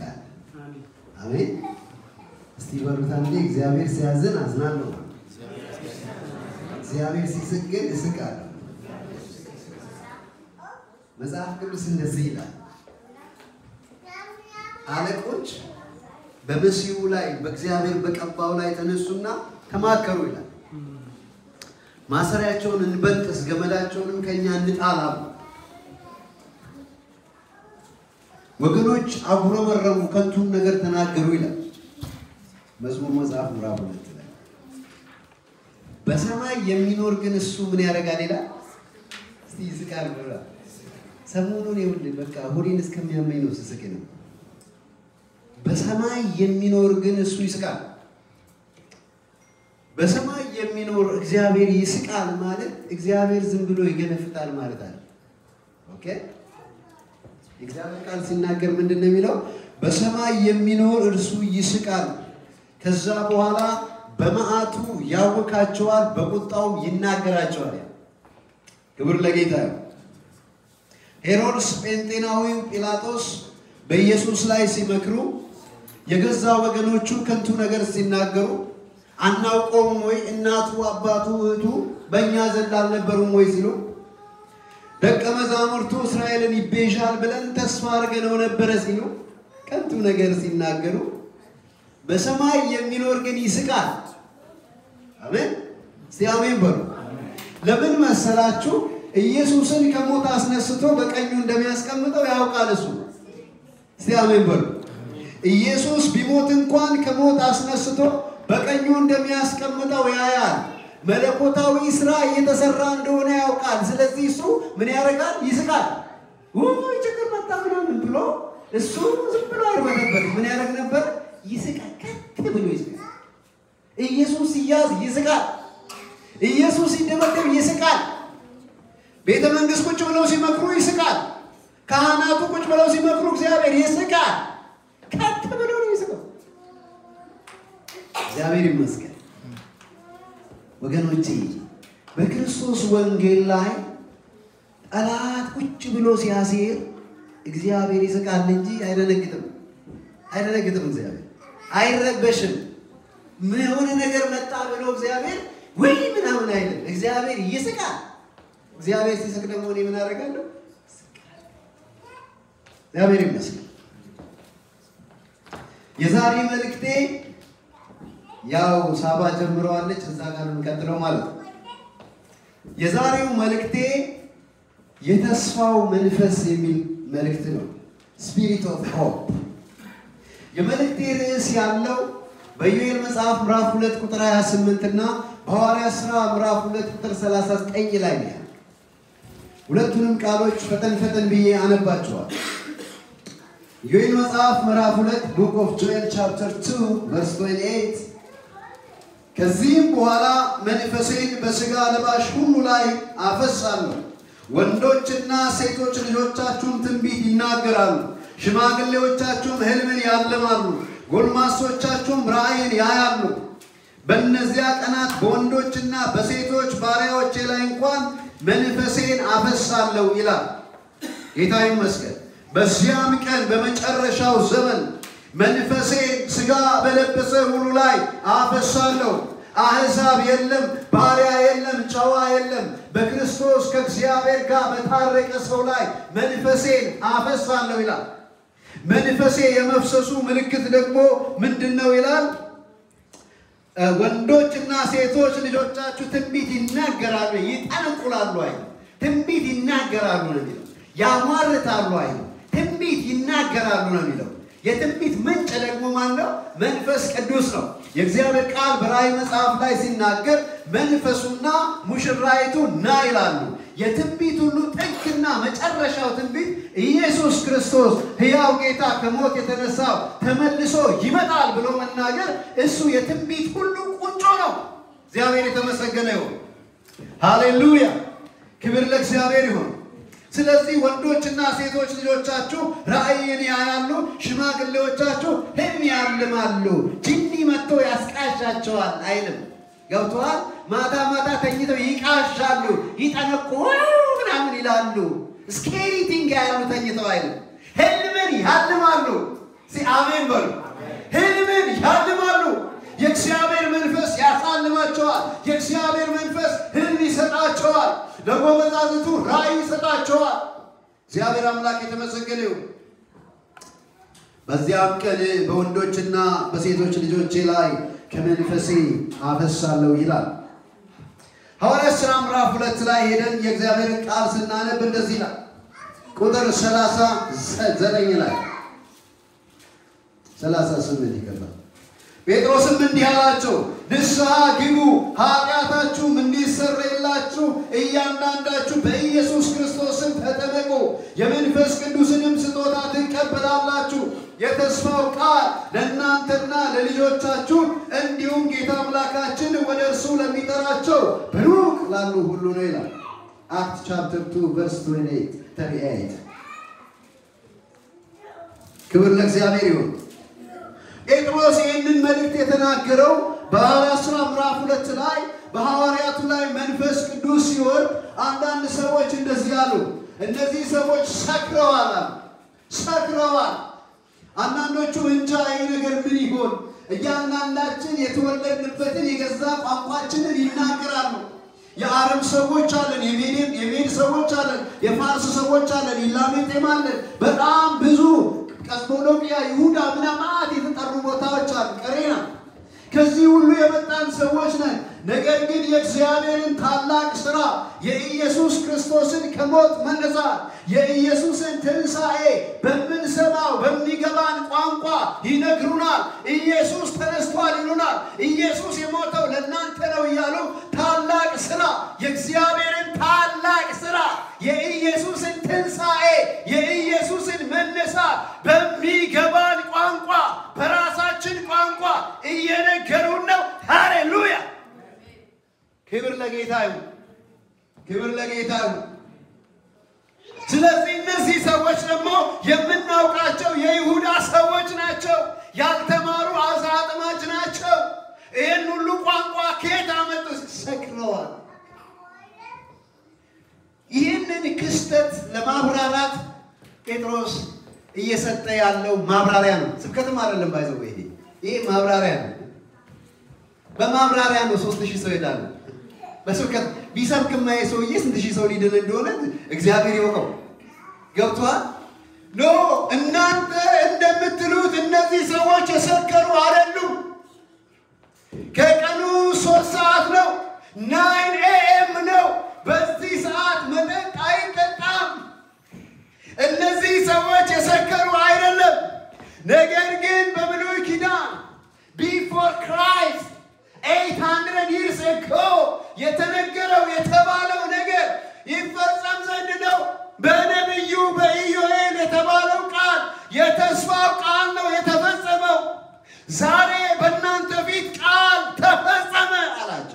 ይስቃል። አሜን። እስቲ በሉት አንዴ እግዚአብሔር ሲያዝን አዝናለሁ፣ እግዚአብሔር ሲስቅ ግን እስቃለሁ። መጽሐፍ ቅዱስ እንደዚህ ይላል፣ አለቆች በመሲሁ ላይ በእግዚአብሔር በቀባው ላይ ተነሱና ተማከሩ ይላል። ማሰሪያቸውን እንበጥስ፣ ገመዳቸውንም ከእኛ እንጣል አሉ። ወገኖች አጉረመረሙ፣ ከንቱን ነገር ተናገሩ ይላል መዝሙር መጽሐፍ ምዕራፍ ሁለት ላይ። በሰማይ የሚኖር ግን እሱ ምን ያደርጋል ይላል። እስቲ ይስቃል ብላ ሰሞኑን ይኸውልህ በቃ ሆዴን እስከሚያመኝ ነው ስስቅ ነው። በሰማይ የሚኖር ግን እሱ ይስቃል። በሰማይ የሚኖር እግዚአብሔር ይስቃል ማለት እግዚአብሔር ዝም ብሎ ይገነፍጣል ማለት አለ። ኦኬ የእግዚአብሔር ቃል ሲናገር ምንድን ነው የሚለው? በሰማይ የሚኖር እርሱ ይስቃል፣ ከዛ በኋላ በመዓቱ ያውካቸዋል፣ በቁጣውም ይናገራቸዋል። ክብር ለጌታ ነው። ሄሮድስ ጴንጤናዊው ጲላጦስ በኢየሱስ ላይ ሲመክሩ የገዛ ወገኖቹ ከንቱ ነገር ሲናገሩ አናውቀውም ወይ እናቱ አባቱ እህቱ በእኛ ዘንድ አልነበሩም ወይ ሲሉ ደቀ መዛሙርቱ እስራኤልን ይቤዣል ብለን ተስፋ አድርገነው ነበረ ሲሉ ከንቱ ነገር ሲናገሩ በሰማይ የሚኖር ግን ይስቃል። አሜን። እስቲ አሜን በሉ። ለምን መሰላችሁ? ኢየሱስን ከሞት አስነስቶ በቀኙ እንደሚያስቀምጠው ያውቃል እሱ። እስቲ አሜን በሉ። ኢየሱስ ቢሞት እንኳን ከሞት አስነስቶ በቀኙ እንደሚያስቀምጠው ያያል። መለኮታዊ ስራ እየተሰራ እንደሆነ ያውቃል። ስለዚህ እሱ ምን ያደርጋል? ይስቃል። ውይ ችግር መጣ ምናምን ብሎ እሱ ዝም ብሎ አይርበተበት። ምን ያደርግ ነበር? ይስቃል። ከት ብሎ ይስቃል። ኢየሱስ ሲያዝ ይስቃል። ኢየሱስ ሲደበደብ ይስቃል። ቤተ መንግስት ቁጭ ብለው ሲመክሩ ይስቃል። ካህናቱ ቁጭ ብለው ሲመክሩ እግዚአብሔር ይስቃል። ከት ብሎ ነው ይስቃል። እግዚአብሔር ይመስገን። ወገኖቼ በክርስቶስ ወንጌል ላይ ጠላት ቁጭ ብሎ ሲያሴር እግዚአብሔር ይስቃል እንጂ አይደነግጥም። አይደነግጥም። እግዚአብሔር አይረበሽም። ምን የሆነ ነገር መጣ ብሎ እግዚአብሔር ወይ ምናምን አይልም። እግዚአብሔር ይስቃል። እግዚአብሔር ሲስቅ ደግሞ እኔ ምን አደርጋለሁ? እግዚአብሔር ይመስገን። የዛሬ መልእክቴ ያው ሳባ ጀምረዋለች፣ እዛ ጋር የምንቀጥለው ማለት ነው። የዛሬው መልእክቴ የተስፋው መንፈስ የሚል መልእክት ነው። ስፒሪት ኦፍ ሆፕ። የመልእክቴ ርዕስ ያለው በኢዮኤል መጽሐፍ ምዕራፍ 2 ቁጥር 28 እና በሐዋርያት ሥራ ምዕራፍ 2 ቁጥር 39 ላይ ነው። ሁለቱንም ቃሎች ፈጠን ፈጠን ብዬ አነባቸዋል። ኢዮኤል መጽሐፍ ምዕራፍ 2 ቡክ ኦፍ ጆኤል ቻፕተር 2 ቨርስ 28 ከዚህም በኋላ መንፈሴን በሥጋ ለባሽ ሁሉ ላይ አፈሳለሁ። ወንዶችና ሴቶች ልጆቻችሁም ትንቢት ይናገራሉ፣ ሽማግሌዎቻችሁም ሕልምን ያልማሉ፣ ጎልማሶቻችሁም ራእይን ያያሉ። በእነዚያ ቀናት በወንዶችና በሴቶች ባሪያዎቼ ላይ እንኳን መንፈሴን አፈሳለሁ ይላል ጌታ ይመስገን። በዚያም ቀን በመጨረሻው ዘመን መንፈሴን ሥጋ በለበሰ ሁሉ ላይ አፈሳለሁ። አሕዛብ የለም፣ ባሪያ የለም፣ ጨዋ የለም። በክርስቶስ ከእግዚአብሔር ጋር በታረቀ ሰው ላይ መንፈሴን አፈሳለሁ ይላል። መንፈሴ የመፍሰሱ ምልክት ደግሞ ምንድን ነው ይላል? ወንዶችና ሴቶች ልጆቻችሁ ትንቢት ይናገራሉ፣ ይጠነቁላሉ አይ ትንቢት ይናገራሉ ነው የሚለው። ያሟርታሉ አይ ትንቢት ይናገራሉ ነው የሚለው። የትንቢት ምንጭ ደግሞ ማን ነው? መንፈስ ቅዱስ ነው። የእግዚአብሔር ቃል በራእይ መጽሐፍ ላይ ሲናገር መንፈሱና ሙሽራይቱ ና ይላሉ። የትንቢት ሁሉ ጥግና መጨረሻው ትንቢት ኢየሱስ ክርስቶስ ሕያው ጌታ ከሞት የተነሳው ተመልሶ ይመጣል ብሎ መናገር እሱ የትንቢት ሁሉ ቁንጮ ነው። እግዚአብሔር የተመሰገነ ይሁን። ሃሌሉያ! ክብር ለእግዚአብሔር ይሁን። ስለዚህ ወንዶችና ሴቶች ልጆቻችሁ ራእይን ያያሉ፣ ሽማግሌዎቻችሁ ሕልም ያልማሉ። ጅኒ መጥቶ ያስቃሻቸዋል አይልም። ገብተዋል። ማታ ማታ ተኝተው ይቃሻሉ፣ ይጠነቁ ምናምን ይላሉ። ስኬሪ ቲንግ ያሉ ተኝተው አይልም። ሕልምን ያልማሉ። እስኪ አሜን በሉ። ህልምን ያልማሉ። የእግዚአብሔር መንፈስ ያሳልማቸዋል። የእግዚአብሔር መንፈስ ህልም ይሰጣቸዋል። ለጎበዛዝቱ ራእይ ይሰጣቸዋል። እግዚአብሔር አምላክ የተመሰገነ ይሁን። በዚያም ቀን በወንዶችና በሴቶች ልጆቼ ላይ ከመንፈሴ አፈሳለሁ ይላል። ሐዋርያት ሥራ ምዕራፍ ሁለት ላይ ሄደን የእግዚአብሔርን ቃል ስናነብ እንደዚህ ይላል። ቁጥር ሰላሳ ዘጠኝ ላይ ሰላሳ ስምንት ይገባል። ጴጥሮስም እንዲህ አላቸው፣ ንስሐ ግቡ፣ ኃጢአታችሁም እንዲሰረይላችሁ እያንዳንዳችሁ በኢየሱስ ክርስቶስም ተጠመቁ፣ የመንፈስ ቅዱስንም ስጦታ ትቀበላላችሁ። የተስፋው ቃል ለእናንተና ለልጆቻችሁ እንዲሁም ጌታ አምላካችን ወደ እርሱ ለሚጠራቸው በሩቅ ላሉ ሁሉ ነው ይላል። አክት ቻፕተር 2 ቨርስ 28 ክብር ለእግዚአብሔር ይሁን። ጴጥሮስ ይህንን መልእክት የተናገረው በሐዋርያት ሥራ ምዕራፍ ሁለት ላይ በሐዋርያቱ ላይ መንፈስ ቅዱስ ሲወርድ አንዳንድ ሰዎች እንደዚህ አሉ። እነዚህ ሰዎች ሰክረዋል አሉ። ሰክረዋል። አንዳንዶቹ እንጃ ይህ ነገር ምን ይሆን፣ እያንዳንዳችን የተወለድንበትን የገዛ ቋንቋችንን ይናገራሉ። የአረብ ሰዎች አለን፣ የሜድ ሰዎች አለን፣ የፋርስ ሰዎች አለን፣ ኢላሜጤም አለን። በጣም ብዙ ቀስሞዶቅያ፣ ይሁዳ ምናማት የተጠሩ ቦታዎች አሉ። ቀሬና ከዚህ ሁሉ የመጣን ሰዎች ነን። ነገር ግን የእግዚአብሔርን ታላቅ ሥራ የኢየሱስ ክርስቶስን ከሞት መነሳት የኢየሱስን ትንሣኤ በምንሰማው በሚገባን ቋንቋ ይነግሩናል። ኢየሱስ ተነስቷል ይሉናል። ኢየሱስ የሞተው ለእናንተ ነው እያሉ ታላቅ ሥራ የእግዚአብሔርን ታላቅ ሥራ የኢየሱስን ትንሣኤ የኢየሱስን መነሳት በሚገባን ቋንቋ በራሳችን ቋንቋ እየነገሩን ነው። ሃሌሉያ! ክብር ለጌታ ይሁን። ክብር ለጌታ ይሁን። ስለዚህ እነዚህ ሰዎች ደግሞ የምናውቃቸው የይሁዳ ሰዎች ናቸው። ያልተማሩ አሳ አጥማጅ ናቸው። ይህን ሁሉ ቋንቋ ከየት አመጡ? ሰክረዋል። ይህንን ክስተት ለማብራራት ጴጥሮስ እየሰጠ ያለው ማብራሪያ ነው። ስብከትም አይደለም ባይዘው ይሄ ይሄ ማብራሪያ ነው። በማብራሪያ ነው ሶስት ሺህ ሰው ይሄዳሉ። በስብከት ቢሰብክማ ሰውዬ ስንት ሺህ ሰው ሊድን እንደሆነ እግዚአብሔር ይወቀው። ገብቷል? ኖ እናንተ እንደምትሉት እነዚህ ሰዎች የሰከሩ አይደሉም። ከቀኑ ሶስት ሰዓት ነው፣ ናይን ኤኤም ነው። በዚህ ሰዓት መጠጥ አይጠጣም። እነዚህ ሰዎች የሰከሩ አይደለም። ነገር ግን በብሉይ ኪዳን ቢፎር ክራይስት ኤይት ሀንድረድ ይርስ ኤጎ የተነገረው የተባለው ነገር ይፈጸም ዘንድ ነው። በነቢዩ በኢዮኤል የተባለው ቃል የተስፋው ቃል ነው የተፈጸመው። ዛሬ በእናንተ ፊት ቃል ተፈጸመ አላቸው።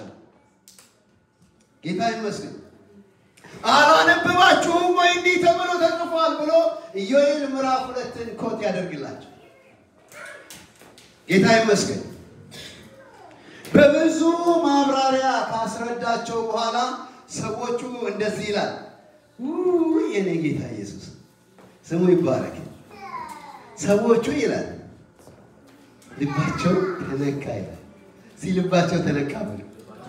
ጌታ ይመስገን። አላነበባችሁም ወይ? እንዲህ ተብሎ ተጽፏል ብሎ ኢዮኤል ምዕራፍ ሁለትን ኮት ያደርግላቸው። ጌታ ይመስገን። በብዙ ማብራሪያ ካስረዳቸው በኋላ ሰዎቹ እንደዚህ ይላል። ውይ የኔ ጌታ ኢየሱስ ስሙ ይባረክ። ሰዎቹ ይላል ልባቸው ተነካ ይላል። ሲ ልባቸው ተነካ ብሎ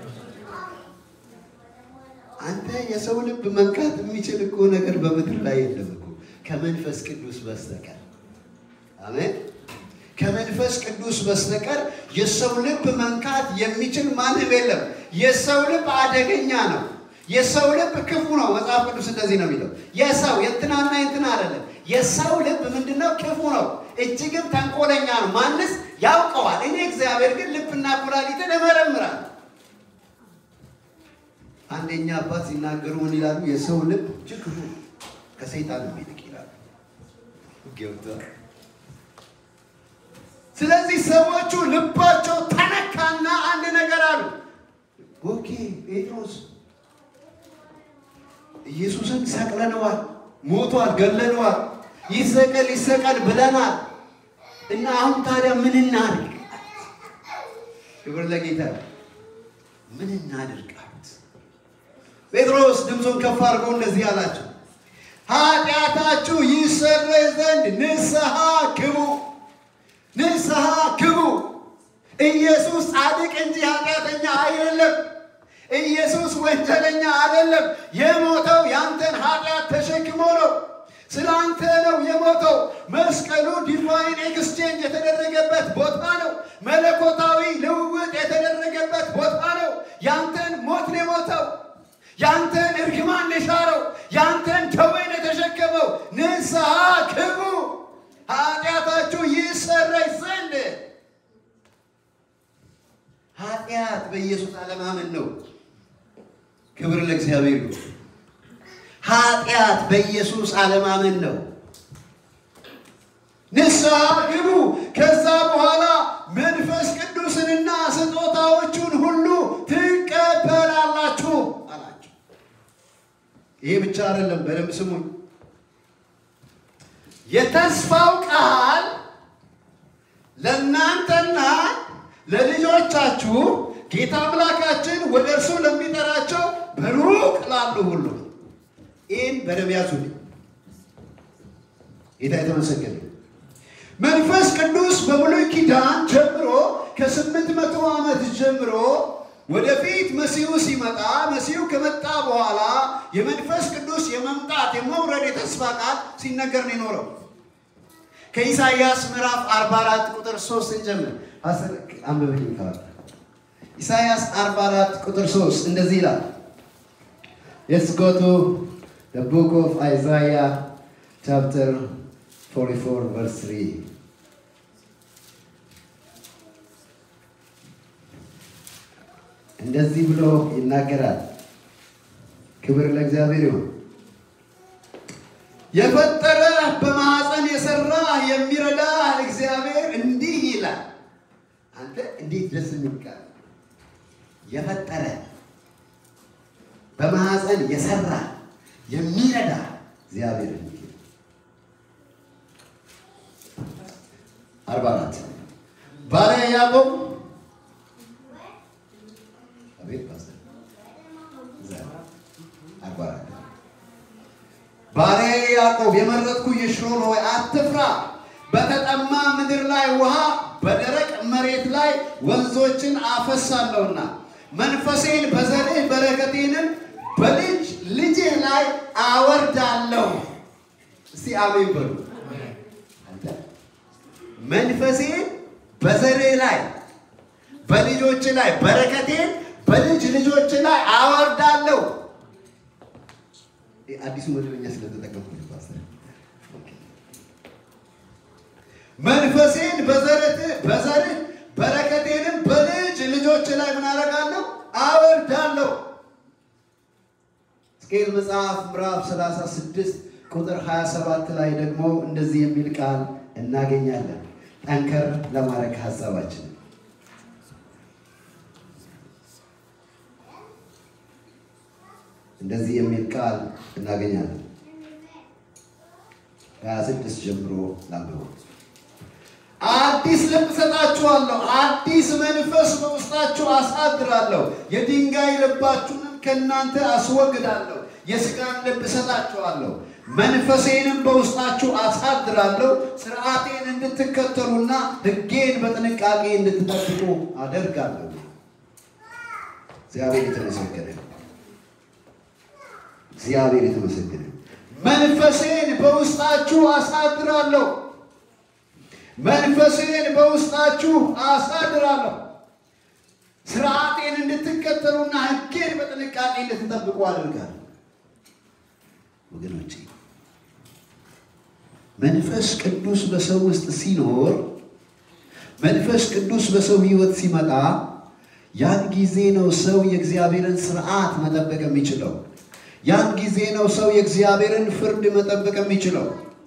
አንተ የሰው ልብ መንካት የሚችል እኮ ነገር በምድር ላይ የለም እኮ ከመንፈስ ቅዱስ በስተቀር አሜን። ከመንፈስ ቅዱስ በስተቀር የሰው ልብ መንካት የሚችል ማንም የለም። የሰው ልብ አደገኛ ነው። የሰው ልብ ክፉ ነው። መጽሐፍ ቅዱስ እንደዚህ ነው የሚለው። የሰው የእንትናና የእንትና አይደለም። የሰው ልብ ምንድነው? ክፉ ነው፣ እጅግም ተንኮለኛ ነው። ማንስ ያውቀዋል? እኔ እግዚአብሔር ግን ልብና ኩላሊትን እመረምራለሁ። አንደኛ አባት ሲናገሩ ምን ይላሉ? የሰው ልብ እጅግ ክፉ ከሰይጣን ይልቅ ይላሉ። ገብቷል። ስለዚህ ሰዎቹ ልባቸው ተነካና አንድ ነገር አሉ። ኦኬ ጴጥሮስ ኢየሱስን ሰቅለነዋል፣ ሞቷል፣ ገለነዋል፣ ይሰቀል ይሰቀል ብለናል እና አሁን ታዲያ ምን እናድርግ? ክብር ለጌታ። ምን እናድርግ አሉት። ጴጥሮስ ድምፁን ከፍ አድርጎ እንደዚህ አላቸው፣ ኃጢአታችሁ ይሰረይ ዘንድ ንስሐ ግቡ ንስሐ ግቡ። ኢየሱስ ጻድቅ እንጂ ኃጢአተኛ አይደለም። ኢየሱስ ወንጀለኛ አይደለም። የሞተው ያንተን ኃጢአት ተሸክሞ ነው። ስለ አንተ ነው የሞተው። መስቀሉ ዲቫይን ኤክስቼንጅ የተደረገበት ቦታ ነው። መለኮታዊ ልውውጥ የተደረገበት ቦታ ነው። ያንተን ሞት ነው የሞተው። ያንተን እርግማን የሻረው፣ ያንተን ደዌን የተሸከመው። ንስሐ ግቡ ኃጢአታችሁ ይሰረይ ዘንድ። ኃጢአት በኢየሱስ አለማመን ነው። ክብር ለእግዚአብሔር ይሁን። ኃጢአት በኢየሱስ አለማመን ነው። ንስሐ ግቡ። ከዛ በኋላ መንፈስ ቅዱስንና ስጦታዎቹን ሁሉ ትቀበላላችሁ አላቸው። ይሄ ብቻ አይደለም፣ በደንብ ስሙኝ። የተስፋው ቃል ለእናንተና ለልጆቻችሁ ጌታ አምላካችን ወደ እርሱ ለሚጠራቸው በሩቅ ላሉ ሁሉ ይህን በደንብ ያዙልኝ። ጌታ የተመሰገነ መንፈስ ቅዱስ በብሉይ ኪዳን ጀምሮ ከስምንት መቶ ዓመት ጀምሮ ወደፊት መሲሁ ሲመጣ መሲሁ ከመጣ በኋላ የመንፈስ ቅዱስ የመምጣት የመውረድ የተስፋ ቃል ሲነገር ነው የኖረው። ከኢሳይያስ ምዕራፍ 44 ቁጥር 3 እንጀምር። አንብብልኝ ካለ ኢሳይያስ 44 ቁጥር 3 እንደዚህ ይላል። Let's go to the book of Isaiah chapter 44 verse 3. እንደዚህ ብሎ ይናገራል። ክብር ለእግዚአብሔር ይሁን። የፈጠረ በማኅፀን የሰራ የሚረዳ እግዚአብሔር እንዲህ ይላል። አንተ እንዴት ደስ የሚል ቃል! የፈጠረ በማኅፀን የሰራ የሚረዳ እግዚአብሔር እንዲህ ይላል። አርባ አራት ባሪያ ያዕቆብ አቤት ፓስተር አርባ አራት ባሪያዬ ያዕቆብ የመረጥኩ ይሽሮን ሆይ አትፍራ። በተጠማ ምድር ላይ ውሃ በደረቅ መሬት ላይ ወንዞችን አፈሳለሁና መንፈሴን በዘርህ በረከቴንም በልጅ ልጅህ ላይ አወርዳለሁ። እስቲ አሜን በሉ። መንፈሴን በዘርህ ላይ በልጆች ላይ በረከቴን በልጅ ልጆች ላይ አወርዳለሁ። አዲሱ መደበኛ ስለተጠቀምኩ መንፈሴን በዘርህ በዘርህ በረከቴንም በልጅ ልጆች ላይ ምን አደርጋለሁ? አወርዳለሁ። ሕዝቅኤል መጽሐፍ ምዕራፍ 36 ቁጥር 27 ላይ ደግሞ እንደዚህ የሚል ቃል እናገኛለን። ጠንከር ለማድረግ ሀሳባችን እንደዚህ የሚል ቃል እናገኛለን። ከ26 ጀምሮ ላንብበው። አዲስ ልብ እሰጣችኋለሁ፣ አዲስ መንፈስ በውስጣችሁ አሳድራለሁ፣ የድንጋይ ልባችሁንም ከእናንተ አስወግዳለሁ፣ የሥጋን ልብ እሰጣችኋለሁ፣ መንፈሴንም በውስጣችሁ አሳድራለሁ፣ ሥርዓቴን እንድትከተሉና ሕጌን በጥንቃቄ እንድትጠብቁ አደርጋለሁ። እግዚአብሔር የተመሰገነ እግዚአብሔር የተመሰገነ መንፈሴን በውስጣችሁ አሳድራለሁ መንፈሴን በውስጣችሁ አሳድራለሁ ስርዓቴን እንድትከተሉና ሕጌን በጥንቃቄ እንድትጠብቁ አደርጋለሁ። ወገኖቼ መንፈስ ቅዱስ በሰው ውስጥ ሲኖር መንፈስ ቅዱስ በሰው ሕይወት ሲመጣ ያን ጊዜ ነው ሰው የእግዚአብሔርን ስርዓት መጠበቅ የሚችለው። ያን ጊዜ ነው ሰው የእግዚአብሔርን ፍርድ መጠበቅ የሚችለው።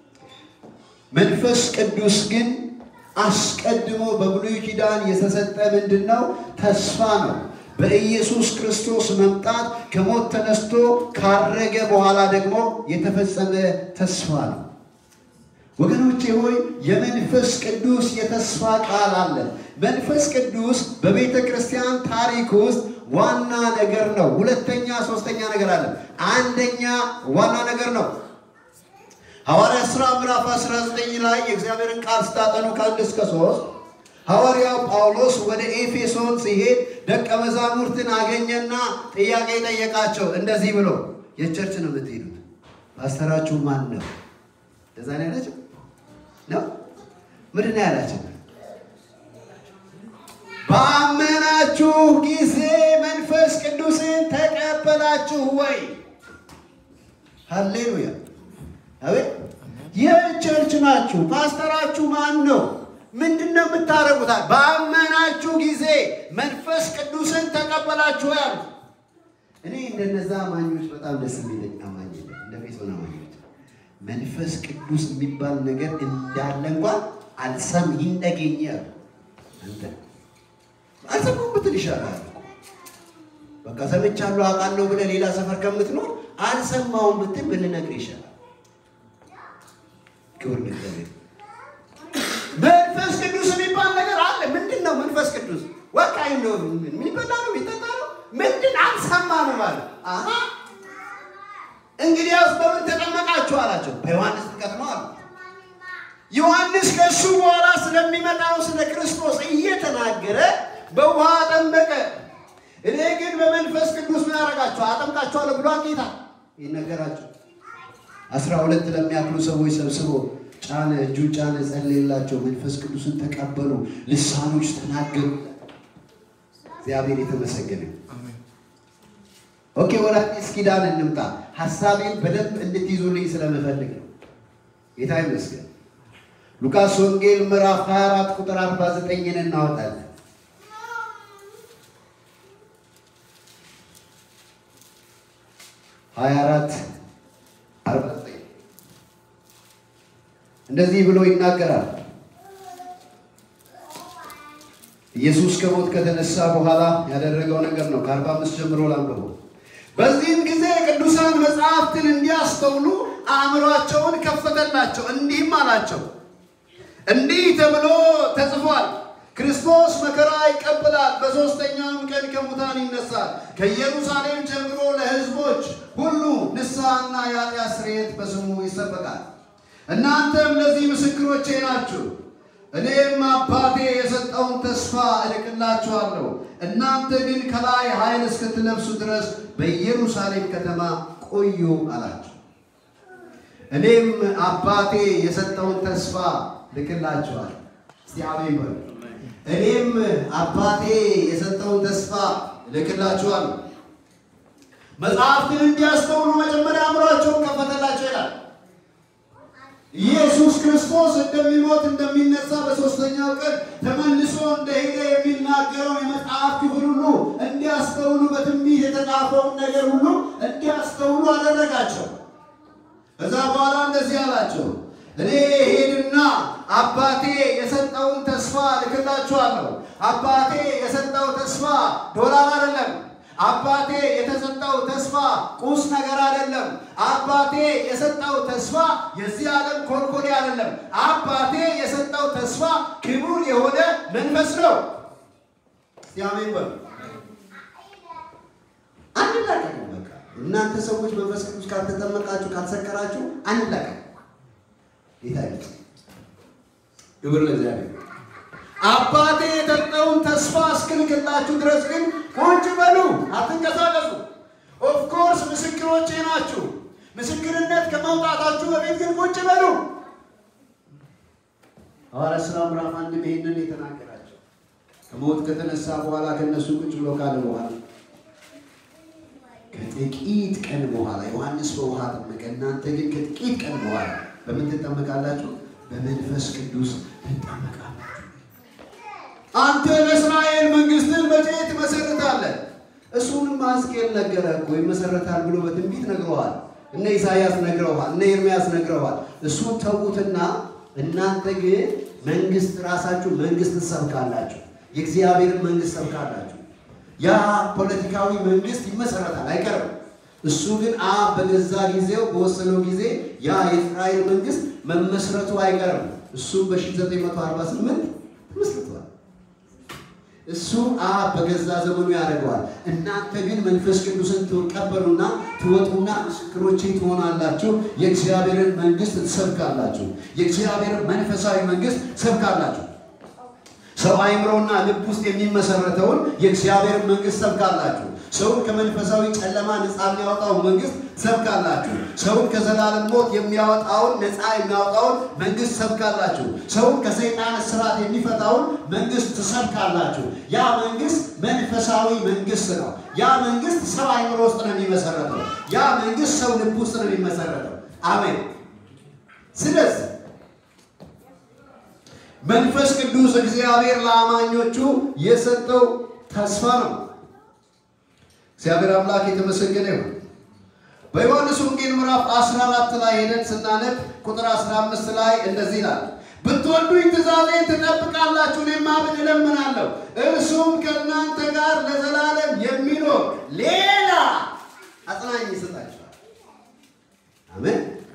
መንፈስ ቅዱስ ግን አስቀድሞ በብሉይ ኪዳን የተሰጠ ምንድን ነው? ተስፋ ነው። በኢየሱስ ክርስቶስ መምጣት ከሞት ተነስቶ ካረገ በኋላ ደግሞ የተፈጸመ ተስፋ ነው። ወገኖቼ ሆይ የመንፈስ ቅዱስ የተስፋ ቃል አለ። መንፈስ ቅዱስ በቤተ ክርስቲያን ታሪክ ውስጥ ዋና ነገር ነው። ሁለተኛ፣ ሶስተኛ ነገር አለ። አንደኛ ዋና ነገር ነው። ሐዋርያ ሥራ ምዕራፍ 19 ላይ የእግዚአብሔርን ቃል ስታጠኑ ከአንድ እስከ ሶስት ሐዋርያው ጳውሎስ ወደ ኤፌሶን ሲሄድ ደቀ መዛሙርትን አገኘና ጥያቄ ጠየቃቸው። እንደዚህ ብሎ የቸርች ነው የምትሄዱት፣ ፓስተራችሁ ማን ነው? እንደዛ ነው ያላቸው ነው። ምንድን ነው ያላቸው? ባመናችሁ ጊዜ መንፈስ ቅዱስን ተቀበላችሁ ወይ? ሃሌሉያ! አቤት! የቸርች ናችሁ። ፓስተራችሁ ማን ነው? ምንድን ነው የምታደርጉት? ባመናችሁ ጊዜ መንፈስ ቅዱስን ተቀበላችሁ ያሉ። እኔ እንደነዛ አማኞች በጣም ደስ የሚለኝ አማኝ የለም። እንደ ቤቶን አማኞች መንፈስ ቅዱስ የሚባል ነገር እንዳለ እንኳን አልሰም ይንደገኝ ያሉ አንተ አልሰማሁም ብትል ይሻላል። በቃ ሰምቻለሁ አውቃለሁ ብለህ ሌላ ሰፈር ከምትኖር አልሰማሁም ብትል ብንነግር ይሻላል። ክብር ለእግዚአብሔር። መንፈስ ቅዱስ የሚባል ነገር አለ። ምንድን ነው መንፈስ ቅዱስ? ወቃይ ነው የሚበላ ነው የሚጠጣ ነው ምንድን አልሰማንም ማለት አሀ እንግዲያውስ በምን ተጠመቃችሁ አላቸው። በዮሐንስ ጥምቀት ነው አሉ። ዮሐንስ ከእሱ በኋላ ስለሚመጣው ስለ ክርስቶስ እየተናገረ በውሃ አጠመቀ። እኔ ግን በመንፈስ ቅዱስ ምን ያደርጋችሁ አጠምቃችኋለሁ ብሏል ጌታ ይነገራቸው። አስራ ሁለት ለሚያክሉ ሰዎች ሰብስቦ ጫነ፣ እጁን ጫነ፣ ጸለየላቸው። መንፈስ ቅዱስን ተቀበሉ፣ ልሳኖች ተናገሩ። እግዚአብሔር የተመሰገነ። ኦኬ፣ ወደ አዲስ ኪዳን እንምጣ። ሀሳቤን በደንብ እንድትይዙልኝ ስለምፈልግ ነው። ጌታ ይመስገን። ሉቃስ ወንጌል ምዕራፍ 24 ቁጥር 49ን እናወጣለን። ሀያ አራት አርባ ዘጠኝ እንደዚህ ብሎ ይናገራል። ኢየሱስ ከሞት ከተነሳ በኋላ ያደረገው ነገር ነው። ከአርባ አምስት ጀምሮ ላንብበው። በዚህም ጊዜ ቅዱሳን መጽሐፍትን እንዲያስተውሉ አእምሯቸውን ከፈተላቸው፣ እንዲህም አላቸው እንዲህ ተብሎ ተጽፏል፣ ክርስቶስ መከራ ይቀበላል፣ በሦስተኛውም ቀን ከሙታን ይነሳል፣ ከኢየሩሳሌም ጀምሮ ለሕዝቦች ሁሉ ንስሐና የኃጢአት ስርየት በስሙ ይሰበካል። እናንተም ለዚህ ምስክሮቼ ናችሁ። እኔም አባቴ የሰጠውን ተስፋ እልክላችኋለሁ። እናንተ ግን ከላይ ኃይል እስክትለብሱ ድረስ በኢየሩሳሌም ከተማ ቆዩ አላቸው። እኔም አባቴ የሰጠውን ተስፋ ልክላችኋል። እስቲ አሜን በሉ። እኔም አባቴ የሰጠውን ተስፋ ልክላችኋል። መጽሐፍትን እንዲያስተውሉ መጀመሪያ አእምሯቸውን ከፈተላቸው ይላል። ኢየሱስ ክርስቶስ እንደሚሞት እንደሚነሳ በሦስተኛው ቀን ተመልሶ እንደሄደ የሚናገረው የመጽሐፍ ክፍል ሁሉ እንዲያስተውሉ በትንቢት የተጻፈውን ነገር ሁሉ እንዲያስተውሉ አደረጋቸው። ከዛ በኋላ እንደዚህ አላቸው፣ እኔ ሄድና አባቴ የሰጠውን ተስፋ ልክላችኋለሁ። አባቴ የሰጠው ተስፋ ዶላር አይደለም። አባቴ የተሰጠው ተስፋ ቁስ ነገር አይደለም። አባቴ የሰጠው ተስፋ የዚህ ዓለም ኮልኮሌ አይደለም። አባቴ የሰጠው ተስፋ ክቡር የሆነ መንፈስ ነው። እስቲ አሜን በሉ። አንላቀቅም። በቃ እናንተ ሰዎች መንፈስ ቅዱስ ካልተጠመቃችሁ ካልሰከራችሁ አንላቀቅም። ጌታ ይመስገን። ክብር ለእግዚአብሔር። አባቴ የሰጠውን ተስፋ እስክልክላችሁ ድረስ ግን ቁጭ በሉ፣ አትንቀሳቀሱ። ኦፍኮርስ ምስክሮቼ ናችሁ። ምስክርነት ከመውጣታችሁ በፊት ግን ቁጭ በሉ። ሐዋርያት ሥራ ምዕራፍ አንድ ይሄንን የተናገራቸው ከሞት ከተነሳ በኋላ ከነሱ ቁጭ ብሎ ካለ በኋላ ከጥቂት ቀን በኋላ ዮሐንስ በውሃ ጠመቀ፣ እናንተ ግን ከጥቂት ቀን በኋላ በምን ትጠመቃላችሁ? በመንፈስ ቅዱስ ትጠመቃላችሁ። አንተ ለእስራኤል መንግስትን መቼ ትመሰርታለህ? እሱንም ሕዝቅኤል ነገረ እኮ ይመሰረታል ብሎ በትንቢት ነግረዋል። እነ ኢሳያስ ነግረዋል፣ እነ ኤርምያስ ነግረዋል። እሱን ተዉትና እናንተ ግን መንግስት ራሳችሁ መንግስት ትሰብካላችሁ፣ የእግዚአብሔርን መንግስት ሰብካላችሁ። ያ ፖለቲካዊ መንግስት ይመሰረታል፣ አይቀርም። እሱ ግን አብ በገዛ ጊዜው በወሰነው ጊዜ ያ የእስራኤል መንግስት መመስረቱ አይቀርም። እሱም በ1948 ተመስርቷል። እሱ አብ በገዛ ዘመኑ ያደርገዋል። እናንተ ግን መንፈስ ቅዱስን ትቀበሉና ትወጡና ምስክሮቼ ትሆናላችሁ፣ የእግዚአብሔርን መንግስት ትሰብካላችሁ፣ የእግዚአብሔርን መንፈሳዊ መንግስት ትሰብካላችሁ። ሰው አእምሮና ልብ ውስጥ የሚመሰረተውን የእግዚአብሔርን መንግስት ሰብካላችሁ። ሰውን ከመንፈሳዊ ጨለማ ነፃ የሚያወጣውን መንግስት ሰብካላችሁ። ሰውን ከዘላለም ሞት የሚያወጣውን ነፃ የሚያወጣውን መንግስት ሰብካላችሁ። ሰውን ከሰይጣን እስራት የሚፈታውን መንግስት ትሰብካላችሁ። ያ መንግስት መንፈሳዊ መንግስት ነው። ያ መንግስት ሰው አእምሮ ውስጥ ነው የሚመሰረተው። ያ መንግስት ሰው ልብ ውስጥ ነው የሚመሰረተው። አሜን። ስለዚህ መንፈስ ቅዱስ እግዚአብሔር ለአማኞቹ የሰጠው ተስፋ ነው። እግዚአብሔር አምላክ የተመሰገነ ይሁን። በዮሐንስ ወንጌል ምዕራፍ 14 ላይ ሄደን ስናነብ ቁጥር 15 ላይ እንደዚህ ይላል፣ ብትወዱኝ ትእዛዜን ትጠብቃላችሁ፣ እኔም አብን እለምናለሁ፣ እርሱም ከእናንተ ጋር ለዘላለም የሚኖር ሌላ አጽናኝ ይሰጣችኋል። አሜን።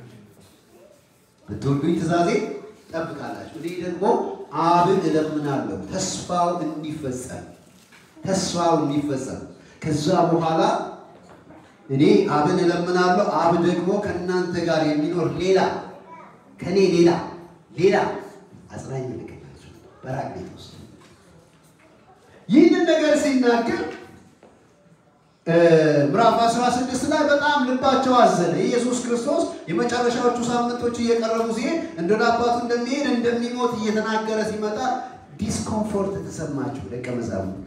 ብትወዱኝ ትእዛዜን ትጠብቃላችሁ፣ እኔ ደግሞ አብን እለምናለሁ፣ ተስፋው እንዲፈጸም ተስፋው እንዲፈጸም ከዛ በኋላ እኔ አብን እለምናለሁ፣ አብ ደግሞ ከእናንተ ጋር የሚኖር ሌላ ከኔ ሌላ ሌላ አጽናኝ ልክላችሁ በራቅቤት ውስጥ ይህንን ነገር ሲናገር ምዕራፍ 16 ላይ በጣም ልባቸው አዘነ። ኢየሱስ ክርስቶስ የመጨረሻዎቹ ሳምንቶች እየቀረቡ ሲሄድ እንደ አባቱ እንደሚሄድ እንደሚሞት እየተናገረ ሲመጣ ዲስኮምፎርት ተሰማችሁ ደቀ መዛሙርት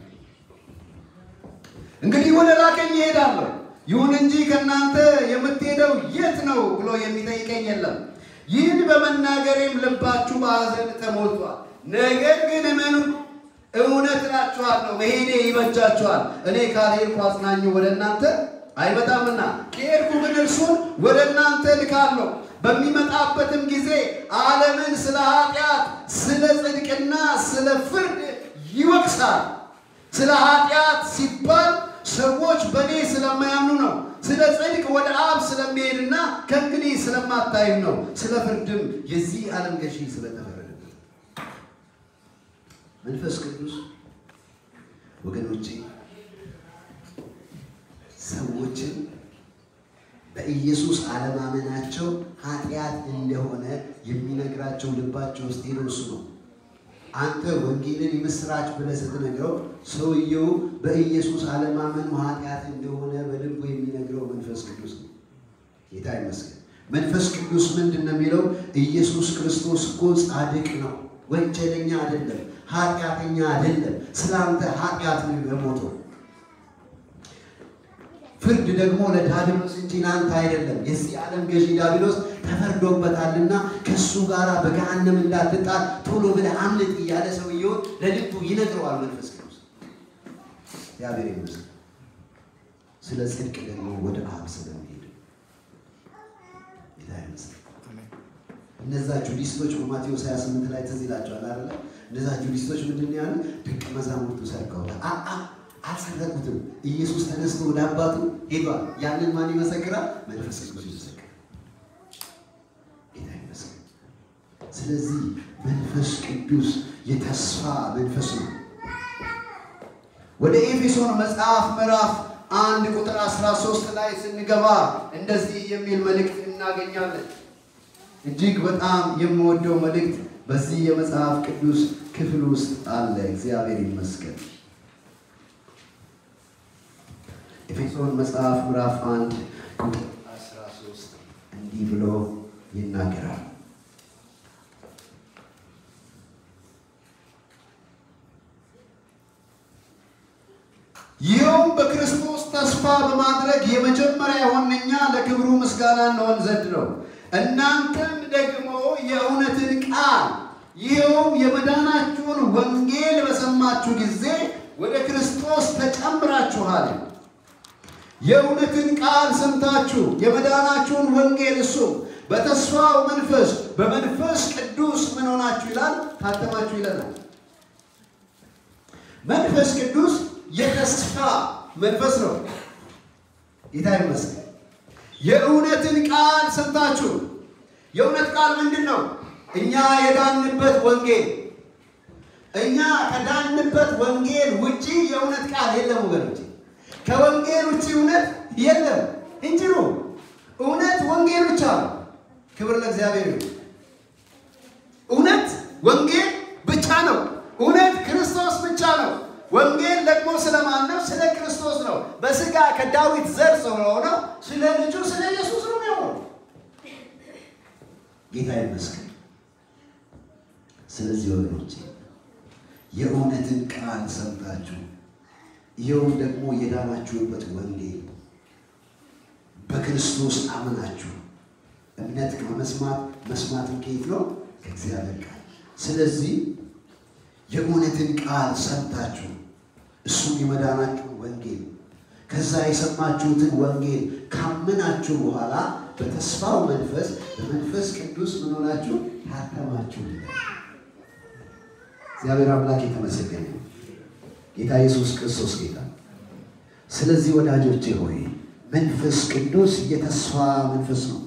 እንግዲህ ወደ ላከኝ እሄዳለሁ፣ ይሁን እንጂ ከእናንተ የምትሄደው የት ነው ብሎ የሚጠይቀኝ የለም። ይህን በመናገሬም ልባችሁ በሐዘን ተሞልቷል። ነገር ግን እመኑ፣ እውነት እላችኋለሁ መሄዴ ይበጃችኋል። እኔ ካልሄድኩ አጽናኙ ወደ እናንተ አይመጣምና፣ ከሄድኩ ግን እርሱን ወደ እናንተ ልካለሁ። በሚመጣበትም ጊዜ ዓለምን ስለ ኃጢአት፣ ስለ ጽድቅና ስለ ፍርድ ይወቅሳል። ስለ ኃጢአት ሲባል ሰዎች በእኔ ስለማያምኑ ነው። ስለ ጽድቅ ወደ አብ ስለሚሄድና ከእንግዲህ ስለማታዩ ነው። ስለ ፍርድም የዚህ ዓለም ገዢ ስለተፈረደበት። መንፈስ ቅዱስ ወገኖቼ ሰዎችን በኢየሱስ አለማመናቸው ኃጢአት እንደሆነ የሚነግራቸው ልባቸው ውስጥ ሄዶ እሱ ነው። አንተ ወንጌልን የምስራች ብለህ ስትነግረው ሰውየው በኢየሱስ አለማመኑ ኃጢአት እንደሆነ በልቡ የሚነግረው መንፈስ ቅዱስ ነው። ጌታ ይመስገን። መንፈስ ቅዱስ ምንድን ነው የሚለው? ኢየሱስ ክርስቶስ እኮ ጻድቅ ነው፣ ወንጀለኛ አይደለም፣ ኃጢአተኛ አይደለም። ስለ አንተ ኃጢአት ነው የሞተው። ፍርድ ደግሞ ለዳቢሎስ እንጂ ለአንተ አይደለም። የዚህ ዓለም ገዢ ዳቢሎስ ተፈርዶበታልና ከእሱ ጋር በገሃነም እንዳትጣል ቶሎ ብለህ አምልጥ እያለ ሰውየውን ለልቡ ይነግረዋል መንፈስ ቅዱስ። እግዚአብሔር ይመስገን። ስለ ጽድቅ ደግሞ ወደ አብ ስለሚሄድ ጌታ ይመስገን። እነዛ ጁዲስቶች በማቴዎስ 28 ላይ ትዝ ይላቸዋል አይደለ? እነዛ ጁዲስቶች ምንድን ያሉ ደቀ መዛሙርቱ ሰርቀውታል። አአ አልሰረቁትም። ኢየሱስ ተነስቶ ወደ አባቱ ሄዷል። ያንን ማን ይመሰክራል? መንፈስ ቅዱስ ይመሰክራል። ጌታ ይመስገን። ስለዚህ መንፈስ ቅዱስ የተስፋ መንፈስ ነው። ወደ ኤፌሶን መጽሐፍ ምዕራፍ አንድ ቁጥር 13 ላይ ስንገባ እንደዚህ የሚል መልእክት እናገኛለን። እጅግ በጣም የምወደው መልእክት በዚህ የመጽሐፍ ቅዱስ ክፍል ውስጥ አለ። እግዚአብሔር ይመስገን። ኤፌሶን መጽሐፍ ምዕራፍ አንድ ቁጥር 13 እንዲህ ብሎ ይናገራል። ይኸውም በክርስቶስ ተስፋ በማድረግ የመጀመሪያ የሆንን እኛ ለክብሩ ምስጋና እንሆን ዘንድ ነው። እናንተም ደግሞ የእውነትን ቃል ይኸውም የመዳናችሁን ወንጌል በሰማችሁ ጊዜ ወደ ክርስቶስ ተጨምራችኋል። የእውነትን ቃል ሰምታችሁ የመዳናችሁን ወንጌል እሱ በተስፋው መንፈስ በመንፈስ ቅዱስ ምን ሆናችሁ ይላል? ታተማችሁ ይለናል። መንፈስ ቅዱስ የተስፋ መንፈስ ነው። ጌታ ይመስገን። የእውነትን ቃል ሰምታችሁ የእውነት ቃል ምንድን ነው? እኛ የዳንበት ወንጌል እኛ ከዳንበት ወንጌል ውጪ የእውነት ቃል የለም ወገኖች። ከወንጌል ውጪ እውነት የለም እንጂ ነው። እውነት ወንጌል ብቻ ነው። ክብር ለእግዚአብሔር ይሁን። እውነት ወንጌል ብቻ ነው። እውነት ክርስቶስ ብቻ ነው። ወንጌል ደግሞ ስለማን ነው? ስለ ክርስቶስ ነው። በስጋ ከዳዊት ዘር ስለሆነው ስለ ልጁ ስለ ኢየሱስ ነው የሚሆነው። ጌታ ይመስገን። ስለዚህ ወገኖቼ የእውነትን ቃል ሰምታችሁ ይኸውም ደግሞ የዳናችሁበት ወንጌል በክርስቶስ አምናችሁ እምነት ከመስማት መስማትን ከየት ነው? ከእግዚአብሔር ቃል። ስለዚህ የእውነትን ቃል ሰምታችሁ እሱም የመዳናችሁ ወንጌል ከዛ የሰማችሁትን ወንጌል ካመናችሁ በኋላ በተስፋው መንፈስ በመንፈስ ቅዱስ ምን ሆናችሁ ታተማችሁ። እግዚአብሔር አምላክ የተመሰገነ ነው። ጌታ ኢየሱስ ክርስቶስ ጌታ። ስለዚህ ወዳጆቼ ሆይ መንፈስ ቅዱስ የተስፋ መንፈስ ነው።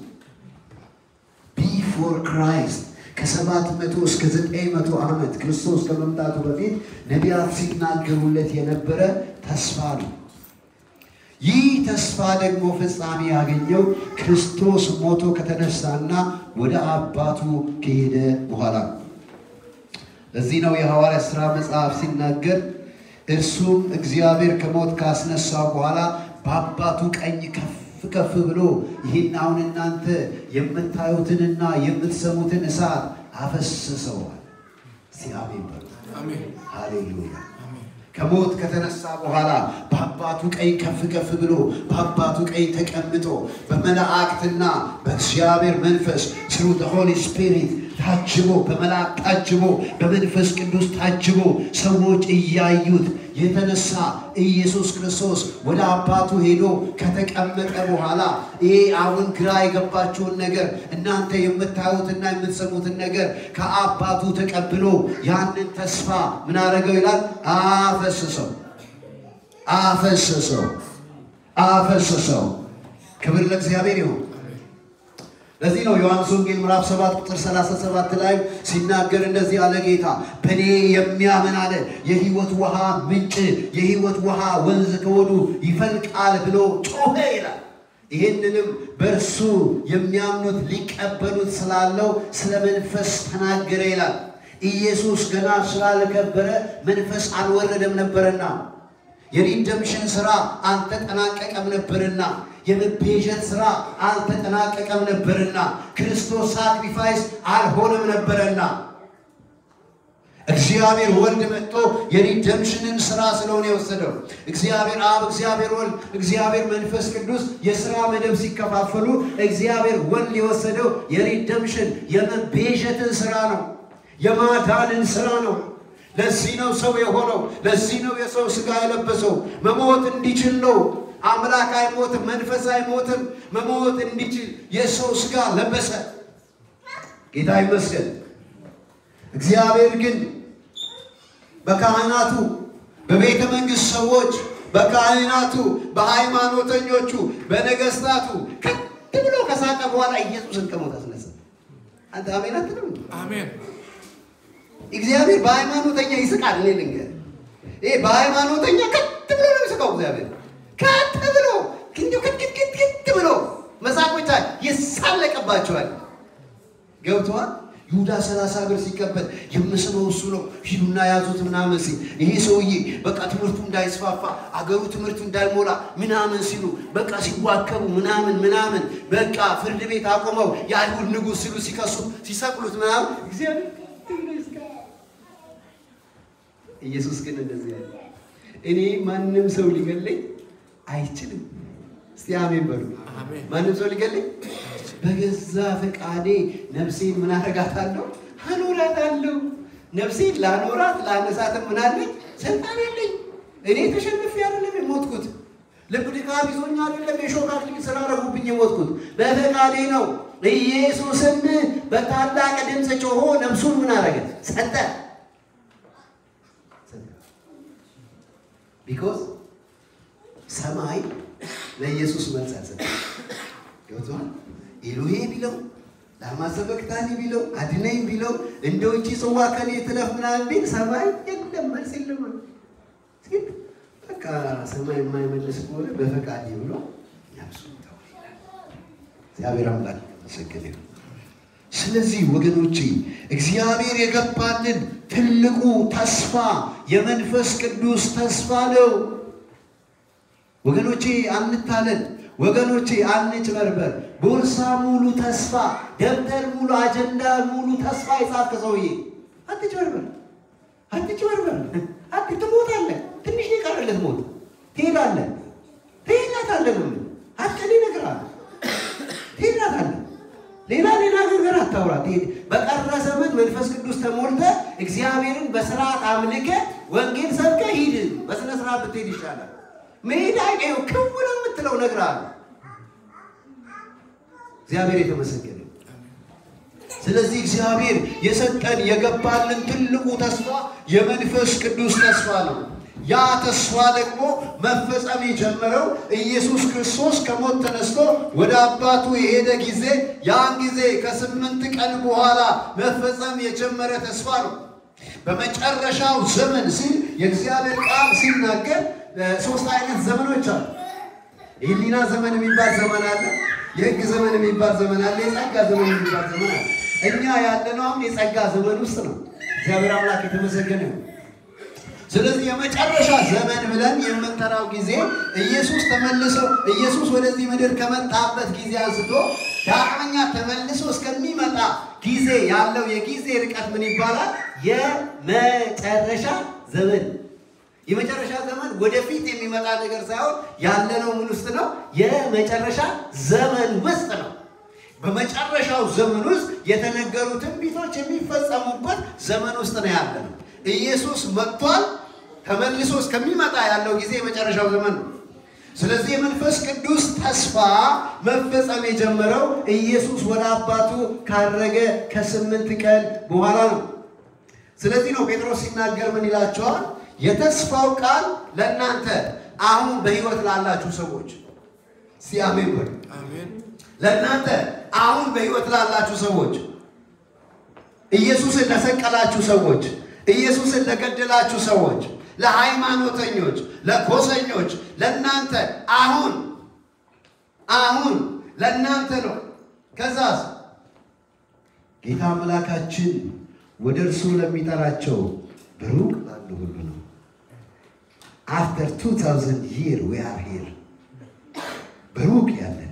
ቢፎር ክራይስት ከሰባት መቶ እስከ ዘጠኝ መቶ ዓመት ክርስቶስ ከመምጣቱ በፊት ነቢያት ሲናገሩለት የነበረ ተስፋ ነው። ይህ ተስፋ ደግሞ ፍጻሜ ያገኘው ክርስቶስ ሞቶ ከተነሳና ወደ አባቱ ከሄደ በኋላ ነው። ለዚህ ነው የሐዋርያ ሥራ መጽሐፍ ሲናገር እርሱም እግዚአብሔር ከሞት ካስነሳው በኋላ በአባቱ ቀኝ ከፍ ከፍ ብሎ ይህን አሁን እናንተ የምታዩትንና የምትሰሙትን እሳት አፈስሰዋል። እስቲ አሜን በሉ። ሃሌሉያ። ከሞት ከተነሳ በኋላ በአባቱ ቀኝ ከፍ ከፍ ብሎ በአባቱ ቀኝ ተቀምጦ በመላእክትና በእግዚአብሔር መንፈስ ስሩ ሆሊ ስፒሪት ታጅቦ በመልአክ ታጅቦ በመንፈስ ቅዱስ ታጅቦ ሰዎች እያዩት የተነሳ ኢየሱስ ክርስቶስ ወደ አባቱ ሄዶ ከተቀመጠ በኋላ ይሄ አሁን ግራ የገባችሁን ነገር እናንተ የምታዩትና የምትሰሙትን ነገር ከአባቱ ተቀብሎ ያንን ተስፋ ምን አደረገው ይላል? አፈሰሰው፣ አፈሰሰው፣ አፈሰሰው። ክብር ለእግዚአብሔር ይሁን። ለዚህ ነው ዮሐንስ ወንጌል ምዕራፍ 7 ቁጥር 37 ላይ ሲናገር እንደዚህ አለ ጌታ በእኔ የሚያምን አለ የሕይወት ውሃ ምንጭ የሕይወት ውሃ ወንዝ ከሆዱ ይፈልቃል ብሎ ጮኸ ይላል። ይህንንም በእርሱ የሚያምኑት ሊቀበሉት ስላለው ስለ መንፈስ ተናገረ ይላል። ኢየሱስ ገና ስላልከበረ መንፈስ አልወረደም ነበርና የሪደምሽን ሥራ አልተጠናቀቀም ነበርና የመቤዠት ሥራ አልተጠናቀቀም ነበርና ክርስቶስ ሳክሪፋይስ አልሆነም ነበረና እግዚአብሔር ወልድ መጥቶ የሪደምሽንን ሥራ ስለሆነ የወሰደው እግዚአብሔር አብ፣ እግዚአብሔር ወልድ፣ እግዚአብሔር መንፈስ ቅዱስ የሥራ መደብ ሲከፋፈሉ እግዚአብሔር ወልድ የወሰደው የሪደምሽን የመቤዠትን ሥራ ነው፣ የማዳንን ሥራ ነው። ለዚህ ነው ሰው የሆነው። ለዚህ ነው የሰው ሥጋ የለበሰው መሞት እንዲችል ነው። አምላክ አይሞትም፣ መንፈስ አይሞትም። መሞት እንዲችል የሰው ሥጋ ለበሰ። ጌታ ይመስገን። እግዚአብሔር ግን በካህናቱ በቤተ መንግሥት ሰዎች በካህናቱ በሃይማኖተኞቹ በነገሥታቱ ከት ብሎ ከሳቀ በኋላ ኢየሱስን ከሞት አስነሳ። አንተ አሜን አትልም? አሜን። እግዚአብሔር በሃይማኖተኛ ይስቃል። እኔ ልንገር፣ ይሄ በሃይማኖተኛ ከት ብሎ ነው የሚስቀው እግዚአብሔር ከት ብሎ እንዲሁ ክትክትክት ብሎ መሳቅ ብቻ ይሳለቅባቸዋል። ገብተዋል። ይሁዳ ሰላሳ ብር ሲቀበል የምስበው እሱ ነው፣ ሂዱና ያዙት ምናምን ሲል ይሄ ሰውዬ በቃ ትምህርቱ እንዳይስፋፋ አገሩ ትምህርቱ እንዳይሞላ ምናምን ሲሉ በቃ ሲዋከቡ ምናምን ምናምን በቃ ፍርድ ቤት አቆመው የአይሁድ ንጉሥ ሲሉ ሲከሱ ሲሰቅሉት ምናምን እግዚአብሔር ኢየሱስ ግን እንደዚህ ያለ እኔ ማንም ሰው ሊገለኝ አይችልም። እስቲ አሜን በሉ። አሜን። ማንም ሰው ሊገለኝ በገዛ ፈቃዴ ነፍሴን ምን አደርጋታለሁ? አኖራታለሁ። ነፍሴን ላኖራት ላነሳትም ምን አለኝ? ስልጣን የለኝ። እኔ ተሸንፌ አይደለም የሞትኩት። ልብ ድካም ይዞኝ አይደለም የሾህ አክሊል ስላደረጉብኝ የሞትኩት፣ በፈቃዴ ነው። ኢየሱስም በታላቅ ድምፅ ጮሆ ነፍሱን ምን አደረገ? ሰጠ። ቢኮዝ ሰማይ ለኢየሱስ መልስ አልሰጠም። ገብቶሃል? ኤሎሄ ቢለው ለማሰበክታኒ ቢለው አድነኝ ቢለው እንደ ውጪ ጽዋ ከኔ ትለፍ ምናምን ቢል ሰማይ የለም መልስ የለም። ግን በቃ ሰማይ የማይመልስ ከሆነ በፈቃድ ብሎ ነፍሱ ተው ይላል። እግዚአብሔር አምላክ የተመሰገነ ይሁን። ስለዚህ ወገኖቼ እግዚአብሔር የገባልን ትልቁ ተስፋ የመንፈስ ቅዱስ ተስፋ ነው። ወገኖቼ አንታለን። ወገኖቼ አንጭበርበር። ቦርሳ ሙሉ ተስፋ፣ ደብተር ሙሉ፣ አጀንዳ ሙሉ ተስፋ የጻፍክ ሰውዬ አትጭበርበር፣ አትጭበርበር። አት ትሞታለህ። ትንሽ ነው የቀረለት ሞት። ትሄዳለህ፣ ትሄዳታለህ ነው አትቀሌ ነገር አለ ትሄዳታለህ። ሌላ ሌላ ነገር አታውራ። በቀረ ዘመን መንፈስ ቅዱስ ተሞልተ እግዚአብሔርን በስርዓት አምልከ ወንጌል ሰብከ ሂድ። በስነ ስርዓት ብትሄድ ይሻላል። መሄድ አይቀየው ክው ነው የምትለው ነገር አለ። እግዚአብሔር የተመሰገነ። ስለዚህ እግዚአብሔር የሰጠን የገባልን ትልቁ ተስፋ የመንፈስ ቅዱስ ተስፋ ነው። ያ ተስፋ ደግሞ መፈጸም የጀመረው ኢየሱስ ክርስቶስ ከሞት ተነስቶ ወደ አባቱ የሄደ ጊዜ ያን ጊዜ ከስምንት ቀን በኋላ መፈጸም የጀመረ ተስፋ ነው። በመጨረሻው ዘመን ሲል የእግዚአብሔር ቃል ሲናገር ሶስት አይነት ዘመኖች አሉ። የህሊና ዘመን የሚባል ዘመን አለ። የህግ ዘመን የሚባል ዘመን አለ። የጸጋ ዘመን የሚባል ዘመን አለ። እኛ ያለነው አሁን የጸጋ ዘመን ውስጥ ነው። እግዚአብሔር አምላክ የተመሰገነ ነው። ስለዚህ የመጨረሻ ዘመን ብለን የምንጠራው ጊዜ ኢየሱስ ተመልሶ ኢየሱስ ወደዚህ ምድር ከመጣበት ጊዜ አንስቶ ዳግመኛ ተመልሶ እስከሚመጣ ጊዜ ያለው የጊዜ ርቀት ምን ይባላል? የመጨረሻ ዘመን። የመጨረሻ ዘመን ወደፊት የሚመጣ ነገር ሳይሆን ያለነው ምን ውስጥ ነው? የመጨረሻ ዘመን ውስጥ ነው። በመጨረሻው ዘመን ውስጥ የተነገሩ ትንቢቶች የሚፈጸሙበት ዘመን ውስጥ ነው ያለነው። ኢየሱስ መጥቷል። ተመልሶ እስከሚመጣ ያለው ጊዜ የመጨረሻው ዘመን ነው። ስለዚህ የመንፈስ ቅዱስ ተስፋ መፈጸም የጀመረው ኢየሱስ ወደ አባቱ ካረገ ከስምንት ቀን በኋላ ነው። ስለዚህ ነው ጴጥሮስ ሲናገር ምን ይላቸዋል? የተስፋው ቃል ለእናንተ አሁን በሕይወት ላላችሁ ሰዎች ሲያሜን በሉ። ለእናንተ አሁን በሕይወት ላላችሁ ሰዎች ኢየሱስን ለሰቀላችሁ ሰዎች ኢየሱስን ለገደላችሁ ሰዎች፣ ለሃይማኖተኞች፣ ለጎሰኞች፣ ለእናንተ አሁን አሁን ለእናንተ ነው። ከዛስ ጌታ አምላካችን ወደ እርሱ ለሚጠራቸው በሩቅ ላሉ ሁሉ ነው። አፍተር ቱ ታውዘንድ ይር ዊ አር ሂር በሩቅ ያለን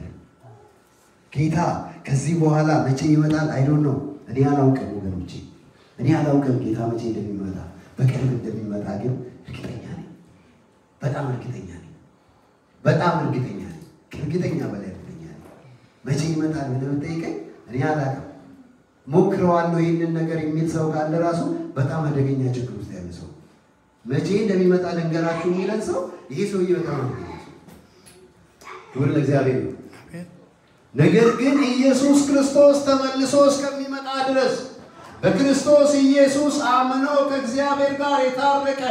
ጌታ ከዚህ በኋላ መቼ ይመጣል? አይዶን ነው እኔ አላውቅም ወገኖቼ እኔ አላውቅም ጌታ መቼ እንደሚመጣ በቅርብ እንደሚመጣ ግን እርግጠኛ ነኝ። በጣም እርግጠኛ ነኝ። በጣም እርግጠኛ ነኝ። ከእርግጠኛ በላይ እርግጠኛ ነኝ። መቼ ይመጣል ብለህ ብትጠይቀኝ እኔ አላውቅም። ሞክረዋለሁ ይህንን ነገር የሚል ሰው ካለ ራሱ በጣም አደገኛ ችግር ውስጥ ያለ ሰው መቼ እንደሚመጣ ልንገራችሁ የሚለን ሰው ይሄ ሰውዬ በጣም አደገኛ ሰው። ክብር ለእግዚአብሔር ነው። ነገር ግን ኢየሱስ ክርስቶስ ተመልሶ እስከሚመጣ ድረስ በክርስቶስ ኢየሱስ አምኖ ከእግዚአብሔር ጋር የታረቀ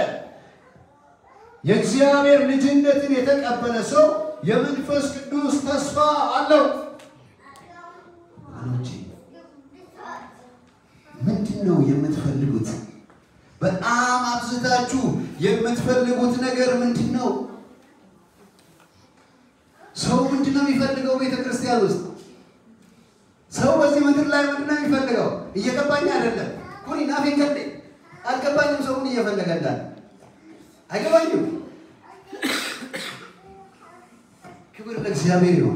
የእግዚአብሔር ልጅነትን የተቀበለ ሰው የመንፈስ ቅዱስ ተስፋ አለው። ወገኖቼ ምንድን ነው የምትፈልጉት? በጣም አብዝታችሁ የምትፈልጉት ነገር ምንድን ነው? ሰው ምንድን ነው የሚፈልገው? ቤተ ክርስቲያን ውስጥ ሰው በዚህ ምድር ላይ ምንድን ነው የሚፈልገው? እየገባኝ አይደለም። ኩኒ ናፌ ከዴ አልገባኝም። ሰው ምን እየፈለገ እንዳለ አይገባኝም። ክብር ለእግዚአብሔር ይሁን።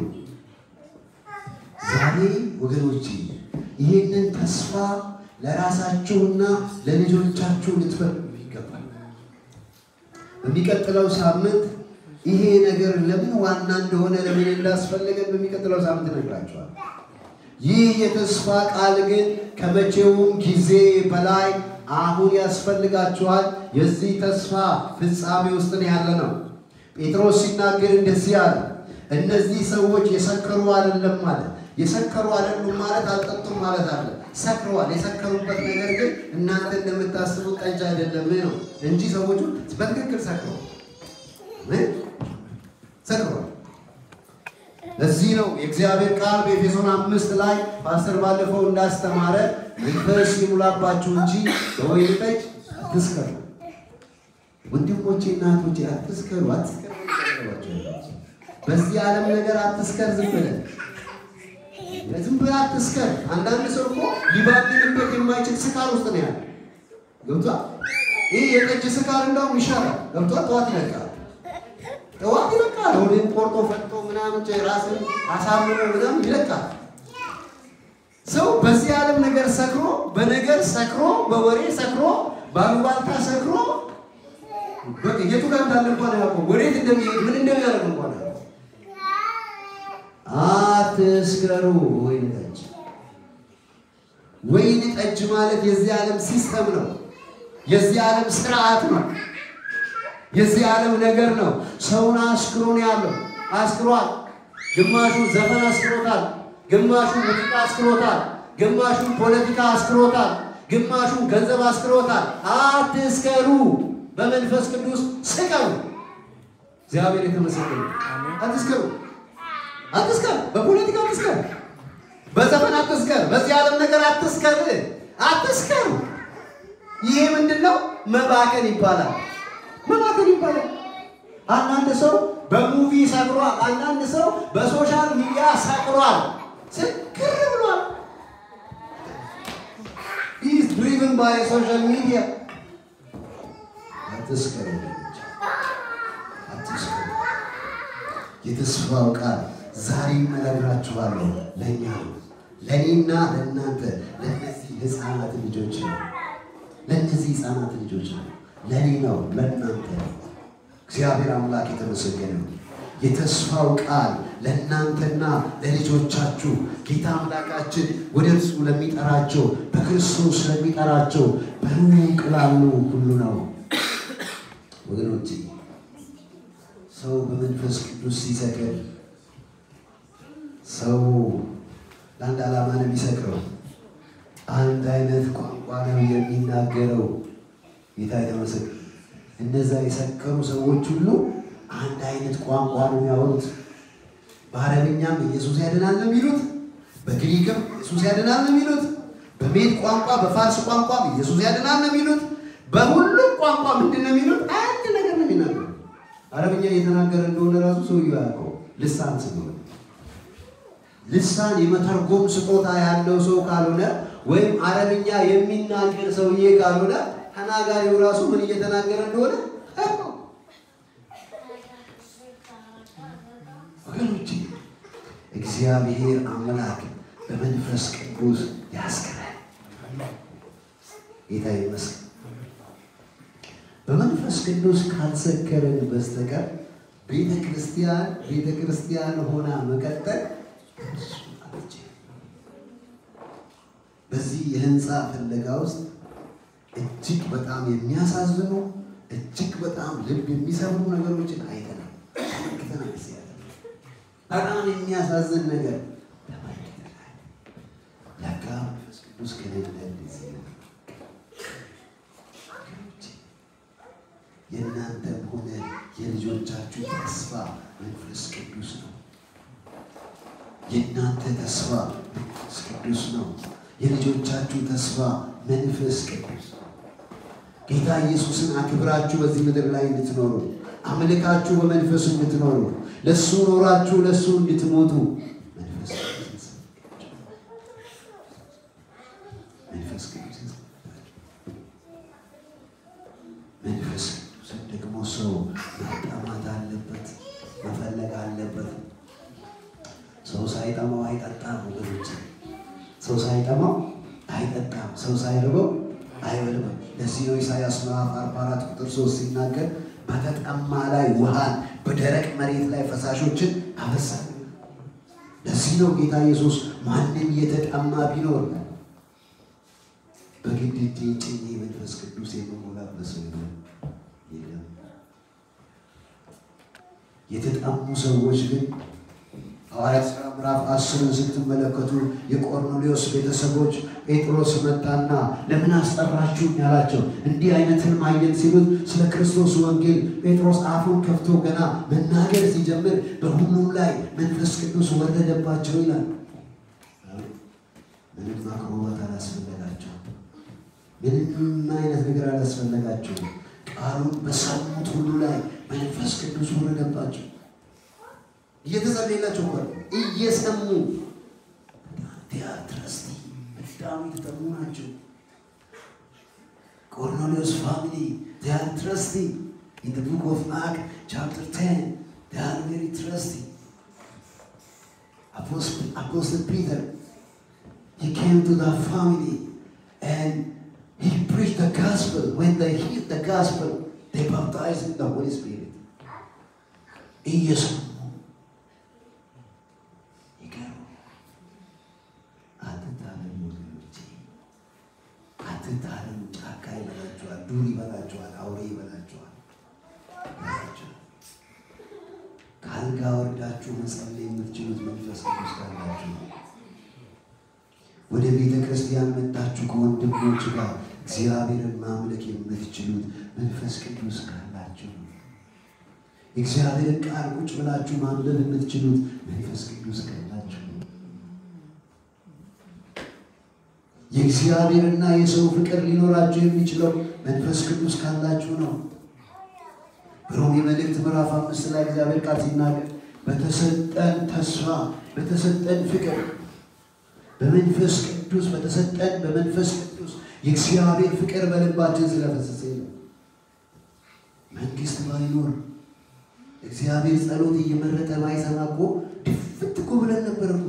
ዛሬ ወገኖቼ ይህንን ተስፋ ለራሳችሁና ለልጆቻችሁ ልትፈልጉ ይገባል። በሚቀጥለው ሳምንት ይሄ ነገር ለምን ዋና እንደሆነ ለምን እንዳስፈለገን በሚቀጥለው ሳምንት እነግራችኋለሁ። ይህ የተስፋ ቃል ግን ከመቼውም ጊዜ በላይ አሁን ያስፈልጋችኋል። የዚህ ተስፋ ፍጻሜ ውስጥ ነው ያለ ነው። ጴጥሮስ ሲናገር እንደዚህ አለ፣ እነዚህ ሰዎች የሰከሩ አይደለም ማለት የሰከሩ አይደሉም ማለት አልጠጡም ማለት አለ። ሰክረዋል። የሰከሩበት ነገር ግን እናንተ እንደምታስቡት ጠጅ አይደለም ነው እንጂ ሰዎቹ በትክክል ሰክረዋል። ሰክረዋል። ለዚህ ነው የእግዚአብሔር ቃል በኤፌሶን አምስት ላይ ፓስተር ባለፈው እንዳስተማረ መንፈስ ይሙላባችሁ እንጂ በወይን ጠጅ አትስከሩ። ወንድሞቼ እና እህቶቼ አትስከሩ፣ አትስከሩ። በዚህ ዓለም ነገር አትስከር። ዝም ብለህ ዝም ብለህ አትስከር። አንዳንድ ሰው እኮ ሊባልንበት የማይችል ስካር ውስጥ ነው ያለ። ገብቷል? ይህ የጠጅ ስካር እንዳውም ይሻላል። ገብቷል? ጠዋት ይለቃል ጠዋት ይለቃል። ወይም ቆርጦ ፈጥቶ ምናምን ራስን አሳምሮ ምናምን ይለቃል። ሰው በዚህ ዓለም ነገር ሰክሮ በነገር ሰክሮ በወሬ ሰክሮ በአሉባልታ ሰክሮ የቱ ጋር እንዳለ እንኳን አያውቀውም። ወዴት እንደሚሄድ ምን እንደሚያደርግ እንኳን አያውቀውም። አትስከሩ። ወይን ጠጅ ወይን ጠጅ ማለት የዚህ ዓለም ሲስተም ነው። የዚህ ዓለም ስርዓት ነው። የዚህ ዓለም ነገር ነው። ሰውን አስክሮ ነው ያለው። አስክሯል። ግማሹ ዘፈን አስክሮታል፣ ግማሹ ሙዚቃ አስክሮታል፣ ግማሹ ፖለቲካ አስክሮታል፣ ግማሹ ገንዘብ አስክሮታል። አትስከሩ፣ በመንፈስ ቅዱስ ስከሩ። እግዚአብሔር የተመሰገነ። አትስከሩ፣ አትስከር፣ በፖለቲካ አትስከር፣ በዘፈን አትስከር፣ በዚህ ዓለም ነገር አትስከር፣ አትስከሩ። ይሄ ምንድን ነው? መባከን ይባላል። መባከን ይባላል። አንዳንድ ሰው በሙቪ ሰክሯል። አንዳንድ ሰው በሶሻል ሚዲያ ሰክሯል። ስክር ብሏል። ኢዝ ድሪቭን ባይ ሶሻል ሚዲያ። አትስከሩ፣ አትስከሩ። የተስፋው ቃል ዛሬም እነግራችኋለሁ ለእኛ ነው፣ ለእኔና ለእናንተ ለእነዚህ ህፃናት ልጆች ነው። ለእነዚህ ህፃናት ልጆች ነው። ለእኔ ነው፣ ለእናንተ ነው። እግዚአብሔር አምላክ የተመሰገነ ነው። የተስፋው ቃል ለእናንተና ለልጆቻችሁ ጌታ አምላካችን ወደ እርሱ ለሚጠራቸው በክርስቶስ ለሚጠራቸው በሩቅ ላሉ ሁሉ ነው። ወገኖቼ ሰው በመንፈስ ቅዱስ ሲሰክር ሰው ለአንድ ዓላማ ነው የሚሰክረው። አንድ አይነት ቋንቋ ነው የሚናገረው። ጌታ የተመሰገነ እነዛ የሰከሩ ሰዎች ሁሉ አንድ አይነት ቋንቋ ነው የሚያወሩት። በአረብኛም ኢየሱስ ያድናል ነው የሚሉት፣ በግሪክም ኢየሱስ ያድናል ነው የሚሉት፣ በሜድ ቋንቋ በፋርስ ቋንቋም ኢየሱስ ያድናል ነው የሚሉት። በሁሉም ቋንቋ ምንድን ነው የሚሉት? አንድ ነገር ነው የሚናገሩ። አረብኛ እየተናገረ እንደሆነ ራሱ ሰውዬው ያውቀው ልሳን ስለሆነ ልሳን የመተርጎም ስጦታ ያለው ሰው ካልሆነ ወይም አረብኛ የሚናገር ሰውዬ ካልሆነ ተናጋሪው ራሱ ምን እየተናገረ እንደሆነ ወገኖች፣ እግዚአብሔር አምላክ በመንፈስ ቅዱስ ያስከራል። ጌታ ይመስገን። በመንፈስ ቅዱስ ካልሰከረን በስተቀር ቤተ ክርስቲያን ቤተ ክርስቲያን ሆና መቀጠል በዚህ የህንፃ ፍለጋ ውስጥ እጅግ በጣም የሚያሳዝኑ እጅግ በጣም ልብ የሚሰብሩ ነገሮችን አይተናል፣ ተመልክተናል። በጣም የሚያሳዝን ነገር ተመልክተናል። ለካ መንፈስ ቅዱስ ከሌለ እንደዚህ ነው። የእናንተም ሆነ የልጆቻችሁ ተስፋ መንፈስ ቅዱስ ነው። የእናንተ ተስፋ መንፈስ ቅዱስ ነው። የልጆቻችሁ ተስፋ መንፈስ ቅዱስ ጌታ ኢየሱስን አክብራችሁ በዚህ ምድር ላይ እንድትኖሩ አምልካችሁ በመንፈሱ እንድትኖሩ ለእሱ ኖራችሁ ለእሱ እንድትሞቱ መንፈስ ቅዱስ መንፈስ ቅዱስ መንፈስ ቅዱስን ደግሞ ሰው መጠማት አለበት፣ መፈለግ አለበት። ሰው ሳይጠማው አይጠጣም ወገኖች። ሰው ሳይጠማው አይጠጣም። ሰው ሳይርበው አይበልም። ለዚህ ነው ኢሳያስ ምዕራፍ 44 ቁጥር 3 ሲናገር በተጠማ ላይ ውሃን በደረቅ መሬት ላይ ፈሳሾችን አፈሳል። ለዚህ ነው ጌታ ኢየሱስ ማንም የተጠማ ቢኖር በግድ እጄን ጭኜ መንፈስ ቅዱስ የምሞላበት ሰው የለም። የተጠሙ ሰዎች ግን ሐዋርያት ሥራ ምዕራፍ አስርን ስትመለከቱ የቆርኔሌዎስ ቤተሰቦች ጴጥሮስ መጣና ለምን አስጠራችሁኝ ያላቸው እንዲህ አይነት ህልም አየን ሲሉት ስለ ክርስቶስ ወንጌል ጴጥሮስ አፉን ከፍቶ ገና መናገር ሲጀምር በሁሉም ላይ መንፈስ ቅዱስ ወረደባቸው ይላል። ምንም አቅርቦት አላስፈለጋቸው። ምንም አይነት ነገር አላስፈለጋቸው። ቃሉን በሰሙት ሁሉ ላይ መንፈስ ቅዱስ ወረደባቸው። እየተጸለየላቸው እኮ ነው። እየሰሙ ቲያትረስቲ በጣም የተጠሙ ናቸው። ቆርኔሌዎስ ፋሚሊ ቲያትረስቲ in the book of Acts chapter 10 they are very trusty Apostle, Apostle Peter he came to that family and he preached the gospel when they heard the gospel they baptized in the Holy Spirit እየሰሙ ይገርም አትታለሉ ወገኖቼ አትታለሉ ጫካ ይበላችኋል ዱር ይበላችኋል አውሬ ይበላችኋል ይበላችኋል ከአልጋ ወርዳችሁ መጸለይ የምትችሉት መንፈስ ቅዱስ ካላችሁ ነው ወደ ቤተ ክርስቲያን መጣችሁ ከወንድሞች ጋር እግዚአብሔርን ማምለክ የምትችሉት መንፈስ ቅዱስ ካላችሁ ነው የእግዚአብሔርን ቃል ቁጭ ብላችሁ ማንበብ የምትችሉት መንፈስ ቅዱስ ካላችሁ ነው። የእግዚአብሔርና የሰው ፍቅር ሊኖራችሁ የሚችለው መንፈስ ቅዱስ ካላችሁ ነው። በሮሜ መልእክት ምዕራፍ አምስት ላይ እግዚአብሔር ቃል ሲናገር በተሰጠን ተስፋ በተሰጠን ፍቅር በመንፈስ ቅዱስ በተሰጠን በመንፈስ ቅዱስ የእግዚአብሔር ፍቅር በልባችን ስለፈሰሰ ነው። መንግስት ባይኖር እግዚአብሔር ጸሎት እየመረጠ ባይሰማ እኮ ድፍት እኮ ብለን ነበር እኮ።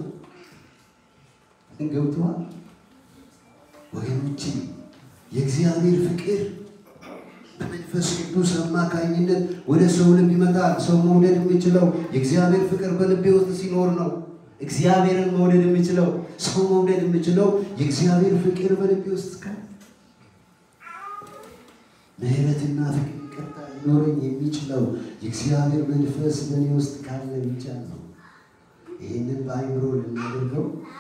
ገብቶሃል ወገኖቼ? የእግዚአብሔር ፍቅር በመንፈስ ቅዱስ አማካኝነት ወደ ሰው ልብ ይመጣል። ሰው መውደድ የሚችለው የእግዚአብሔር ፍቅር በልቤ ውስጥ ሲኖር ነው። እግዚአብሔርን መውደድ የሚችለው ሰው መውደድ የሚችለው የእግዚአብሔር ፍቅር በልቤ ውስጥ ካለ ምሕረትና ፍቅር ይቅርታ ሊኖረኝ የሚችለው የእግዚአብሔር መንፈስ በእኔ ውስጥ ካለ ብቻ ነው። ይህንን በአይምሮ ልናደርገው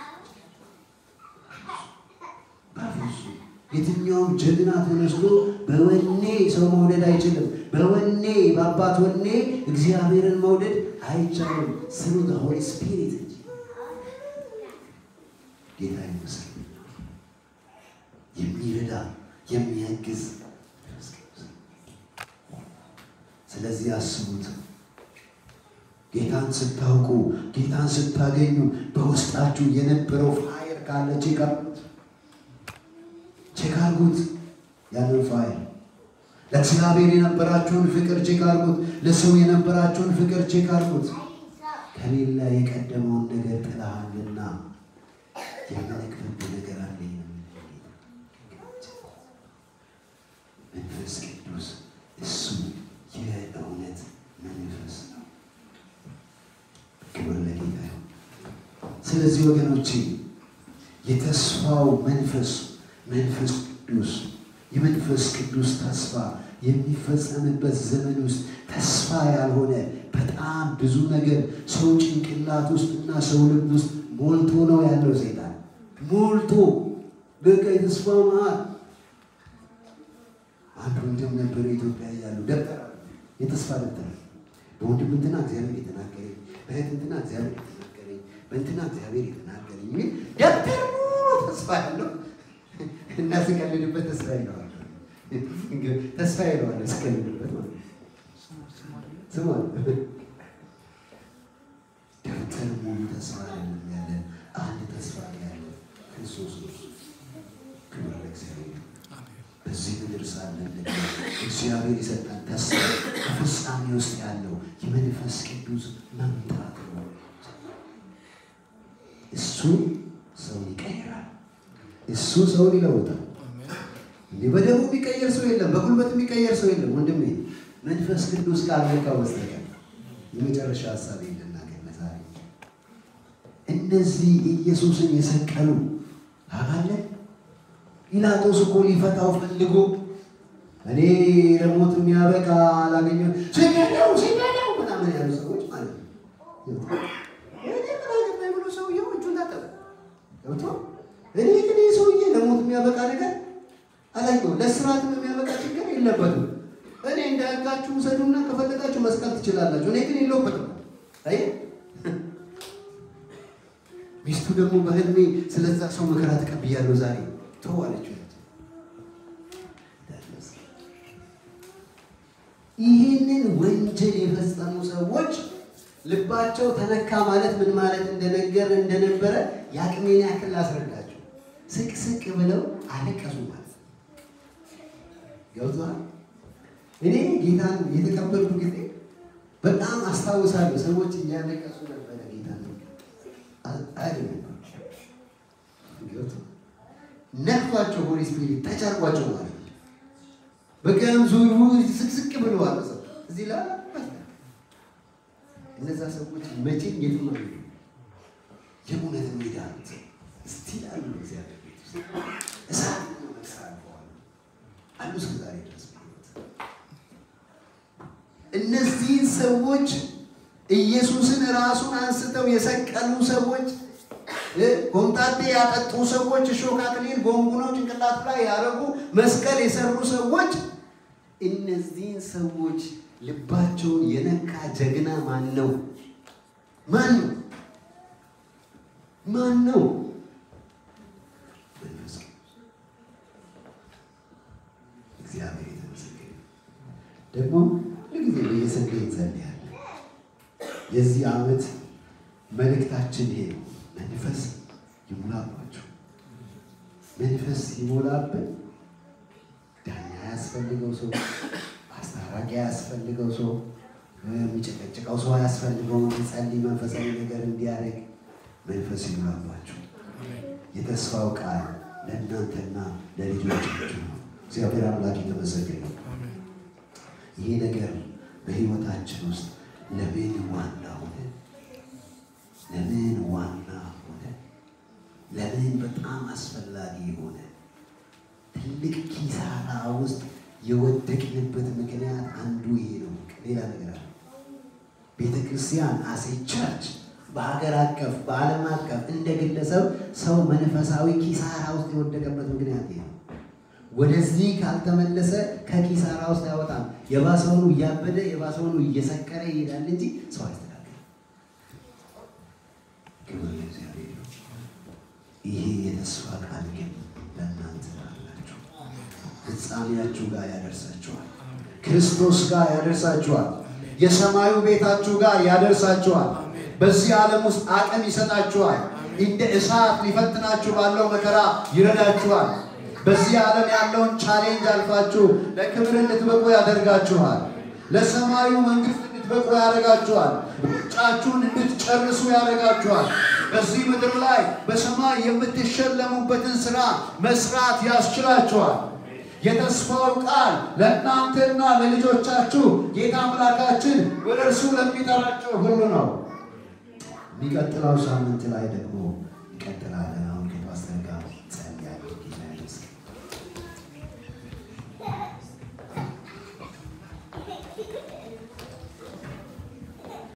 በፍጹም የትኛውም ጀግና ተነስቶ በወኔ ሰው መውደድ አይችልም። በወኔ በአባት ወኔ እግዚአብሔርን መውደድ አይቻልም። ስሩ ሆሊ ስፒሪት እንጂ ጌታ ይመስገን የሚረዳ የሚያግዝ ስለዚህ አስቡት። ጌታን ስታውቁ ጌታን ስታገኙ በውስጣችሁ የነበረው ፋየር ካለ ቼክ አድርጉት፣ ቼክ አድርጉት። ያንን ፋየር ለእግዚአብሔር የነበራችሁን ፍቅር ቼክ አድርጉት። ለሰው የነበራችሁን ፍቅር ቼክ አድርጉት። ከሌላ የቀደመውን ነገር ጥለሃልና የምነግርህ ነገር አለኝ ነው መንፈስ ቅዱስ እሱ የእውነት መንፈስ ነው። ክብር ለጌታ ይሁን። ስለዚህ ወገኖቼ የተስፋው መንፈስ መንፈስ ቅዱስ የመንፈስ ቅዱስ ተስፋ የሚፈጸምበት ዘመን ውስጥ ተስፋ ያልሆነ በጣም ብዙ ነገር ሰው ጭንቅላት ውስጥ እና ሰው ልብ ውስጥ ሞልቶ ነው ያለው። ሴጣን ሞልቶ በቃ የተስፋ መሀል አንድ ወንድም ነበር ኢትዮጵያ እያሉ ደብተር የተስፋ ደብተር በወንድም እንትና እግዚአብሔር የተናገረኝ በእህት እንትና እግዚአብሔር የተናገረኝ በእንትና እግዚአብሔር የተናገረኝ የሚል ደብተር ሙሉ ተስፋ ያለው እና ስቀልድበት ተስፋ ይለዋል። ተስፋ ይለዋል ስቀልድበት ማለት ስማ ደብተር ሙሉ ተስፋ አይደለም ያለን አንድ ተስፋ ያለ ክርስቶስ ነው። ክብር ለእግዚአብሔር። በዚህ ምድር ሳለን እግዚአብሔር የሰጠን ተስፋ በፍጻሜ ውስጥ ያለው የመንፈስ ቅዱስ መምጣት ነው። እሱ ሰው ይቀይራል። እሱ ሰውን ይለውጣል። እንዲህ በደሙ የሚቀየር ሰው የለም፣ በጉልበት የሚቀየር ሰው የለም። ወንድሜ መንፈስ ቅዱስ ካልነካ በስተቀር የመጨረሻ ሀሳብ ልናገር ዛሬ እነዚህ ኢየሱስን የሰቀሉ አባለ ጲላጦስ እኮ ሊፈታው ፈልጎ እኔ ለሞት የሚያበቃ አላገኘ ሲገለው ሲገለው ምናምን ያሉ ሰዎች ማለት ነው። የሚያበቃ ነገር አላየሁም። ለስርዓትም የሚያበቃ ችግር የለበትም። እኔ እንደ ሕጋችሁ ውሰዱና ከፈለጋችሁ መስቀል ትችላላችሁ። እኔ ግን የለሁበትም። አይ ሚስቱ ደግሞ በህልሜ ስለዛ ሰው መከራ ተቀብያለሁ ዛሬ ተዋለች። ይህንን ወንጀል የፈጸሙ ሰዎች ልባቸው ተነካ ማለት ምን ማለት እንደነገር እንደነበረ የአቅሜን ያክል ላስረዳቸው። ስቅስቅ ብለው አለቀሱ ማለት ነው። ገብቶሃል? እኔ ጌታን የተቀበልኩ ጊዜ በጣም አስታውሳለሁ። ሰዎች እያለቀሱ ነበረ ጌታን ነክቷቸው ሆሊ ስፒሪት ተቻርጓቸው ማለት ነው። በቀም ዙሩ ስቅስቅ ብለዋል። ሰው እዚህ ላይ እነዛ ሰዎች መቼም የትም ነው የእውነት ሜዳ እስቲ አሉ እግዚአብሔር ቤት ውስጥ እሳት ነው መሳልፈዋል አሉ እስከ ዛሬ ድረስ እነዚህን ሰዎች ኢየሱስን ራሱን አንስተው የሰቀሉ ሰዎች ኮምጣጤ ያጠጡ ሰዎች እሾህ አክሊል ጎንጉነው ጭንቅላት ላይ ያደረጉ መስቀል የሰሩ ሰዎች እነዚህን ሰዎች ልባቸውን የነካ ጀግና ማን ነው? ማን ነው? ማን ነው? እግዚአብሔር የተመሰገነ ደግሞ ሁልጊዜ በየሰንዴ እንጸልያለን። የዚህ ዓመት መልእክታችን ይሄ ነው። መንፈስ ይሙላባችሁ። መንፈስ ይሞላብን። ዳኛ ያስፈልገው ሰው፣ አስታራቂ ያስፈልገው ሰው፣ የሚጨቀጭቀው ሰው ያስፈልገው እንዲጸልይ መንፈሳዊ ነገር እንዲያደርግ መንፈስ ይሙላባችሁ። የተስፋው ቃል ለእናንተና ለልጆቻችሁ ነው። እግዚአብሔር አምላክ የተመሰገነ ነው። ይሄ ነገር በሕይወታችን ውስጥ ለምን ዋና ሆነ? ለምን ዋና ሆነ? ለምን በጣም አስፈላጊ ሆነ? ትልቅ ኪሳራ ውስጥ የወደቅንበት ምክንያት አንዱ ይሄ ነው። ሌላ ነገር አለ። ቤተ ክርስቲያን አሴ ቸርች በሀገር አቀፍ በዓለም አቀፍ እንደ ግለሰብ ሰው መንፈሳዊ ኪሳራ ውስጥ የወደቀበት ምክንያት ይሄ ነው። ወደዚህ ካልተመለሰ ከኪሳራ ውስጥ አይወጣም። የባሰውኑ እያበደ የባሰውኑ እየሰከረ ይሄዳል እንጂ ሰው አይስተካከልም። ክብር ለእግዚአብሔር ነው። ይሄ የተስፋ ቃል ግን ለእናንተ አላችሁ። ፍጻሜያችሁ ጋር ያደርሳችኋል። ክርስቶስ ጋር ያደርሳችኋል። የሰማዩ ቤታችሁ ጋር ያደርሳችኋል። በዚህ ዓለም ውስጥ አቅም ይሰጣችኋል። እንደ እሳት ሊፈትናችሁ ባለው መከራ ይረዳችኋል። በዚህ ዓለም ያለውን ቻሌንጅ አልፋችሁ ለክብር እንድትበቁ ያደርጋችኋል። ለሰማዩ መንግስት እንድትበቁ ያደርጋችኋል። ሩጫችሁን እንድትጨርሱ ያደርጋችኋል። በዚህ ምድር ላይ በሰማይ የምትሸለሙበትን ስራ መስራት ያስችላችኋል። የተስፋው ቃል ለእናንተና ለልጆቻችሁ ጌታ አምላካችን ወደ እርሱ ለሚጠራቸው ሁሉ ነው። የሚቀጥለው ሳምንት ላይ ደግሞ ይቀጥላለን። አሁን ከፓስተር ጋር ጸልያለሁ። ጌታ ይመስገን።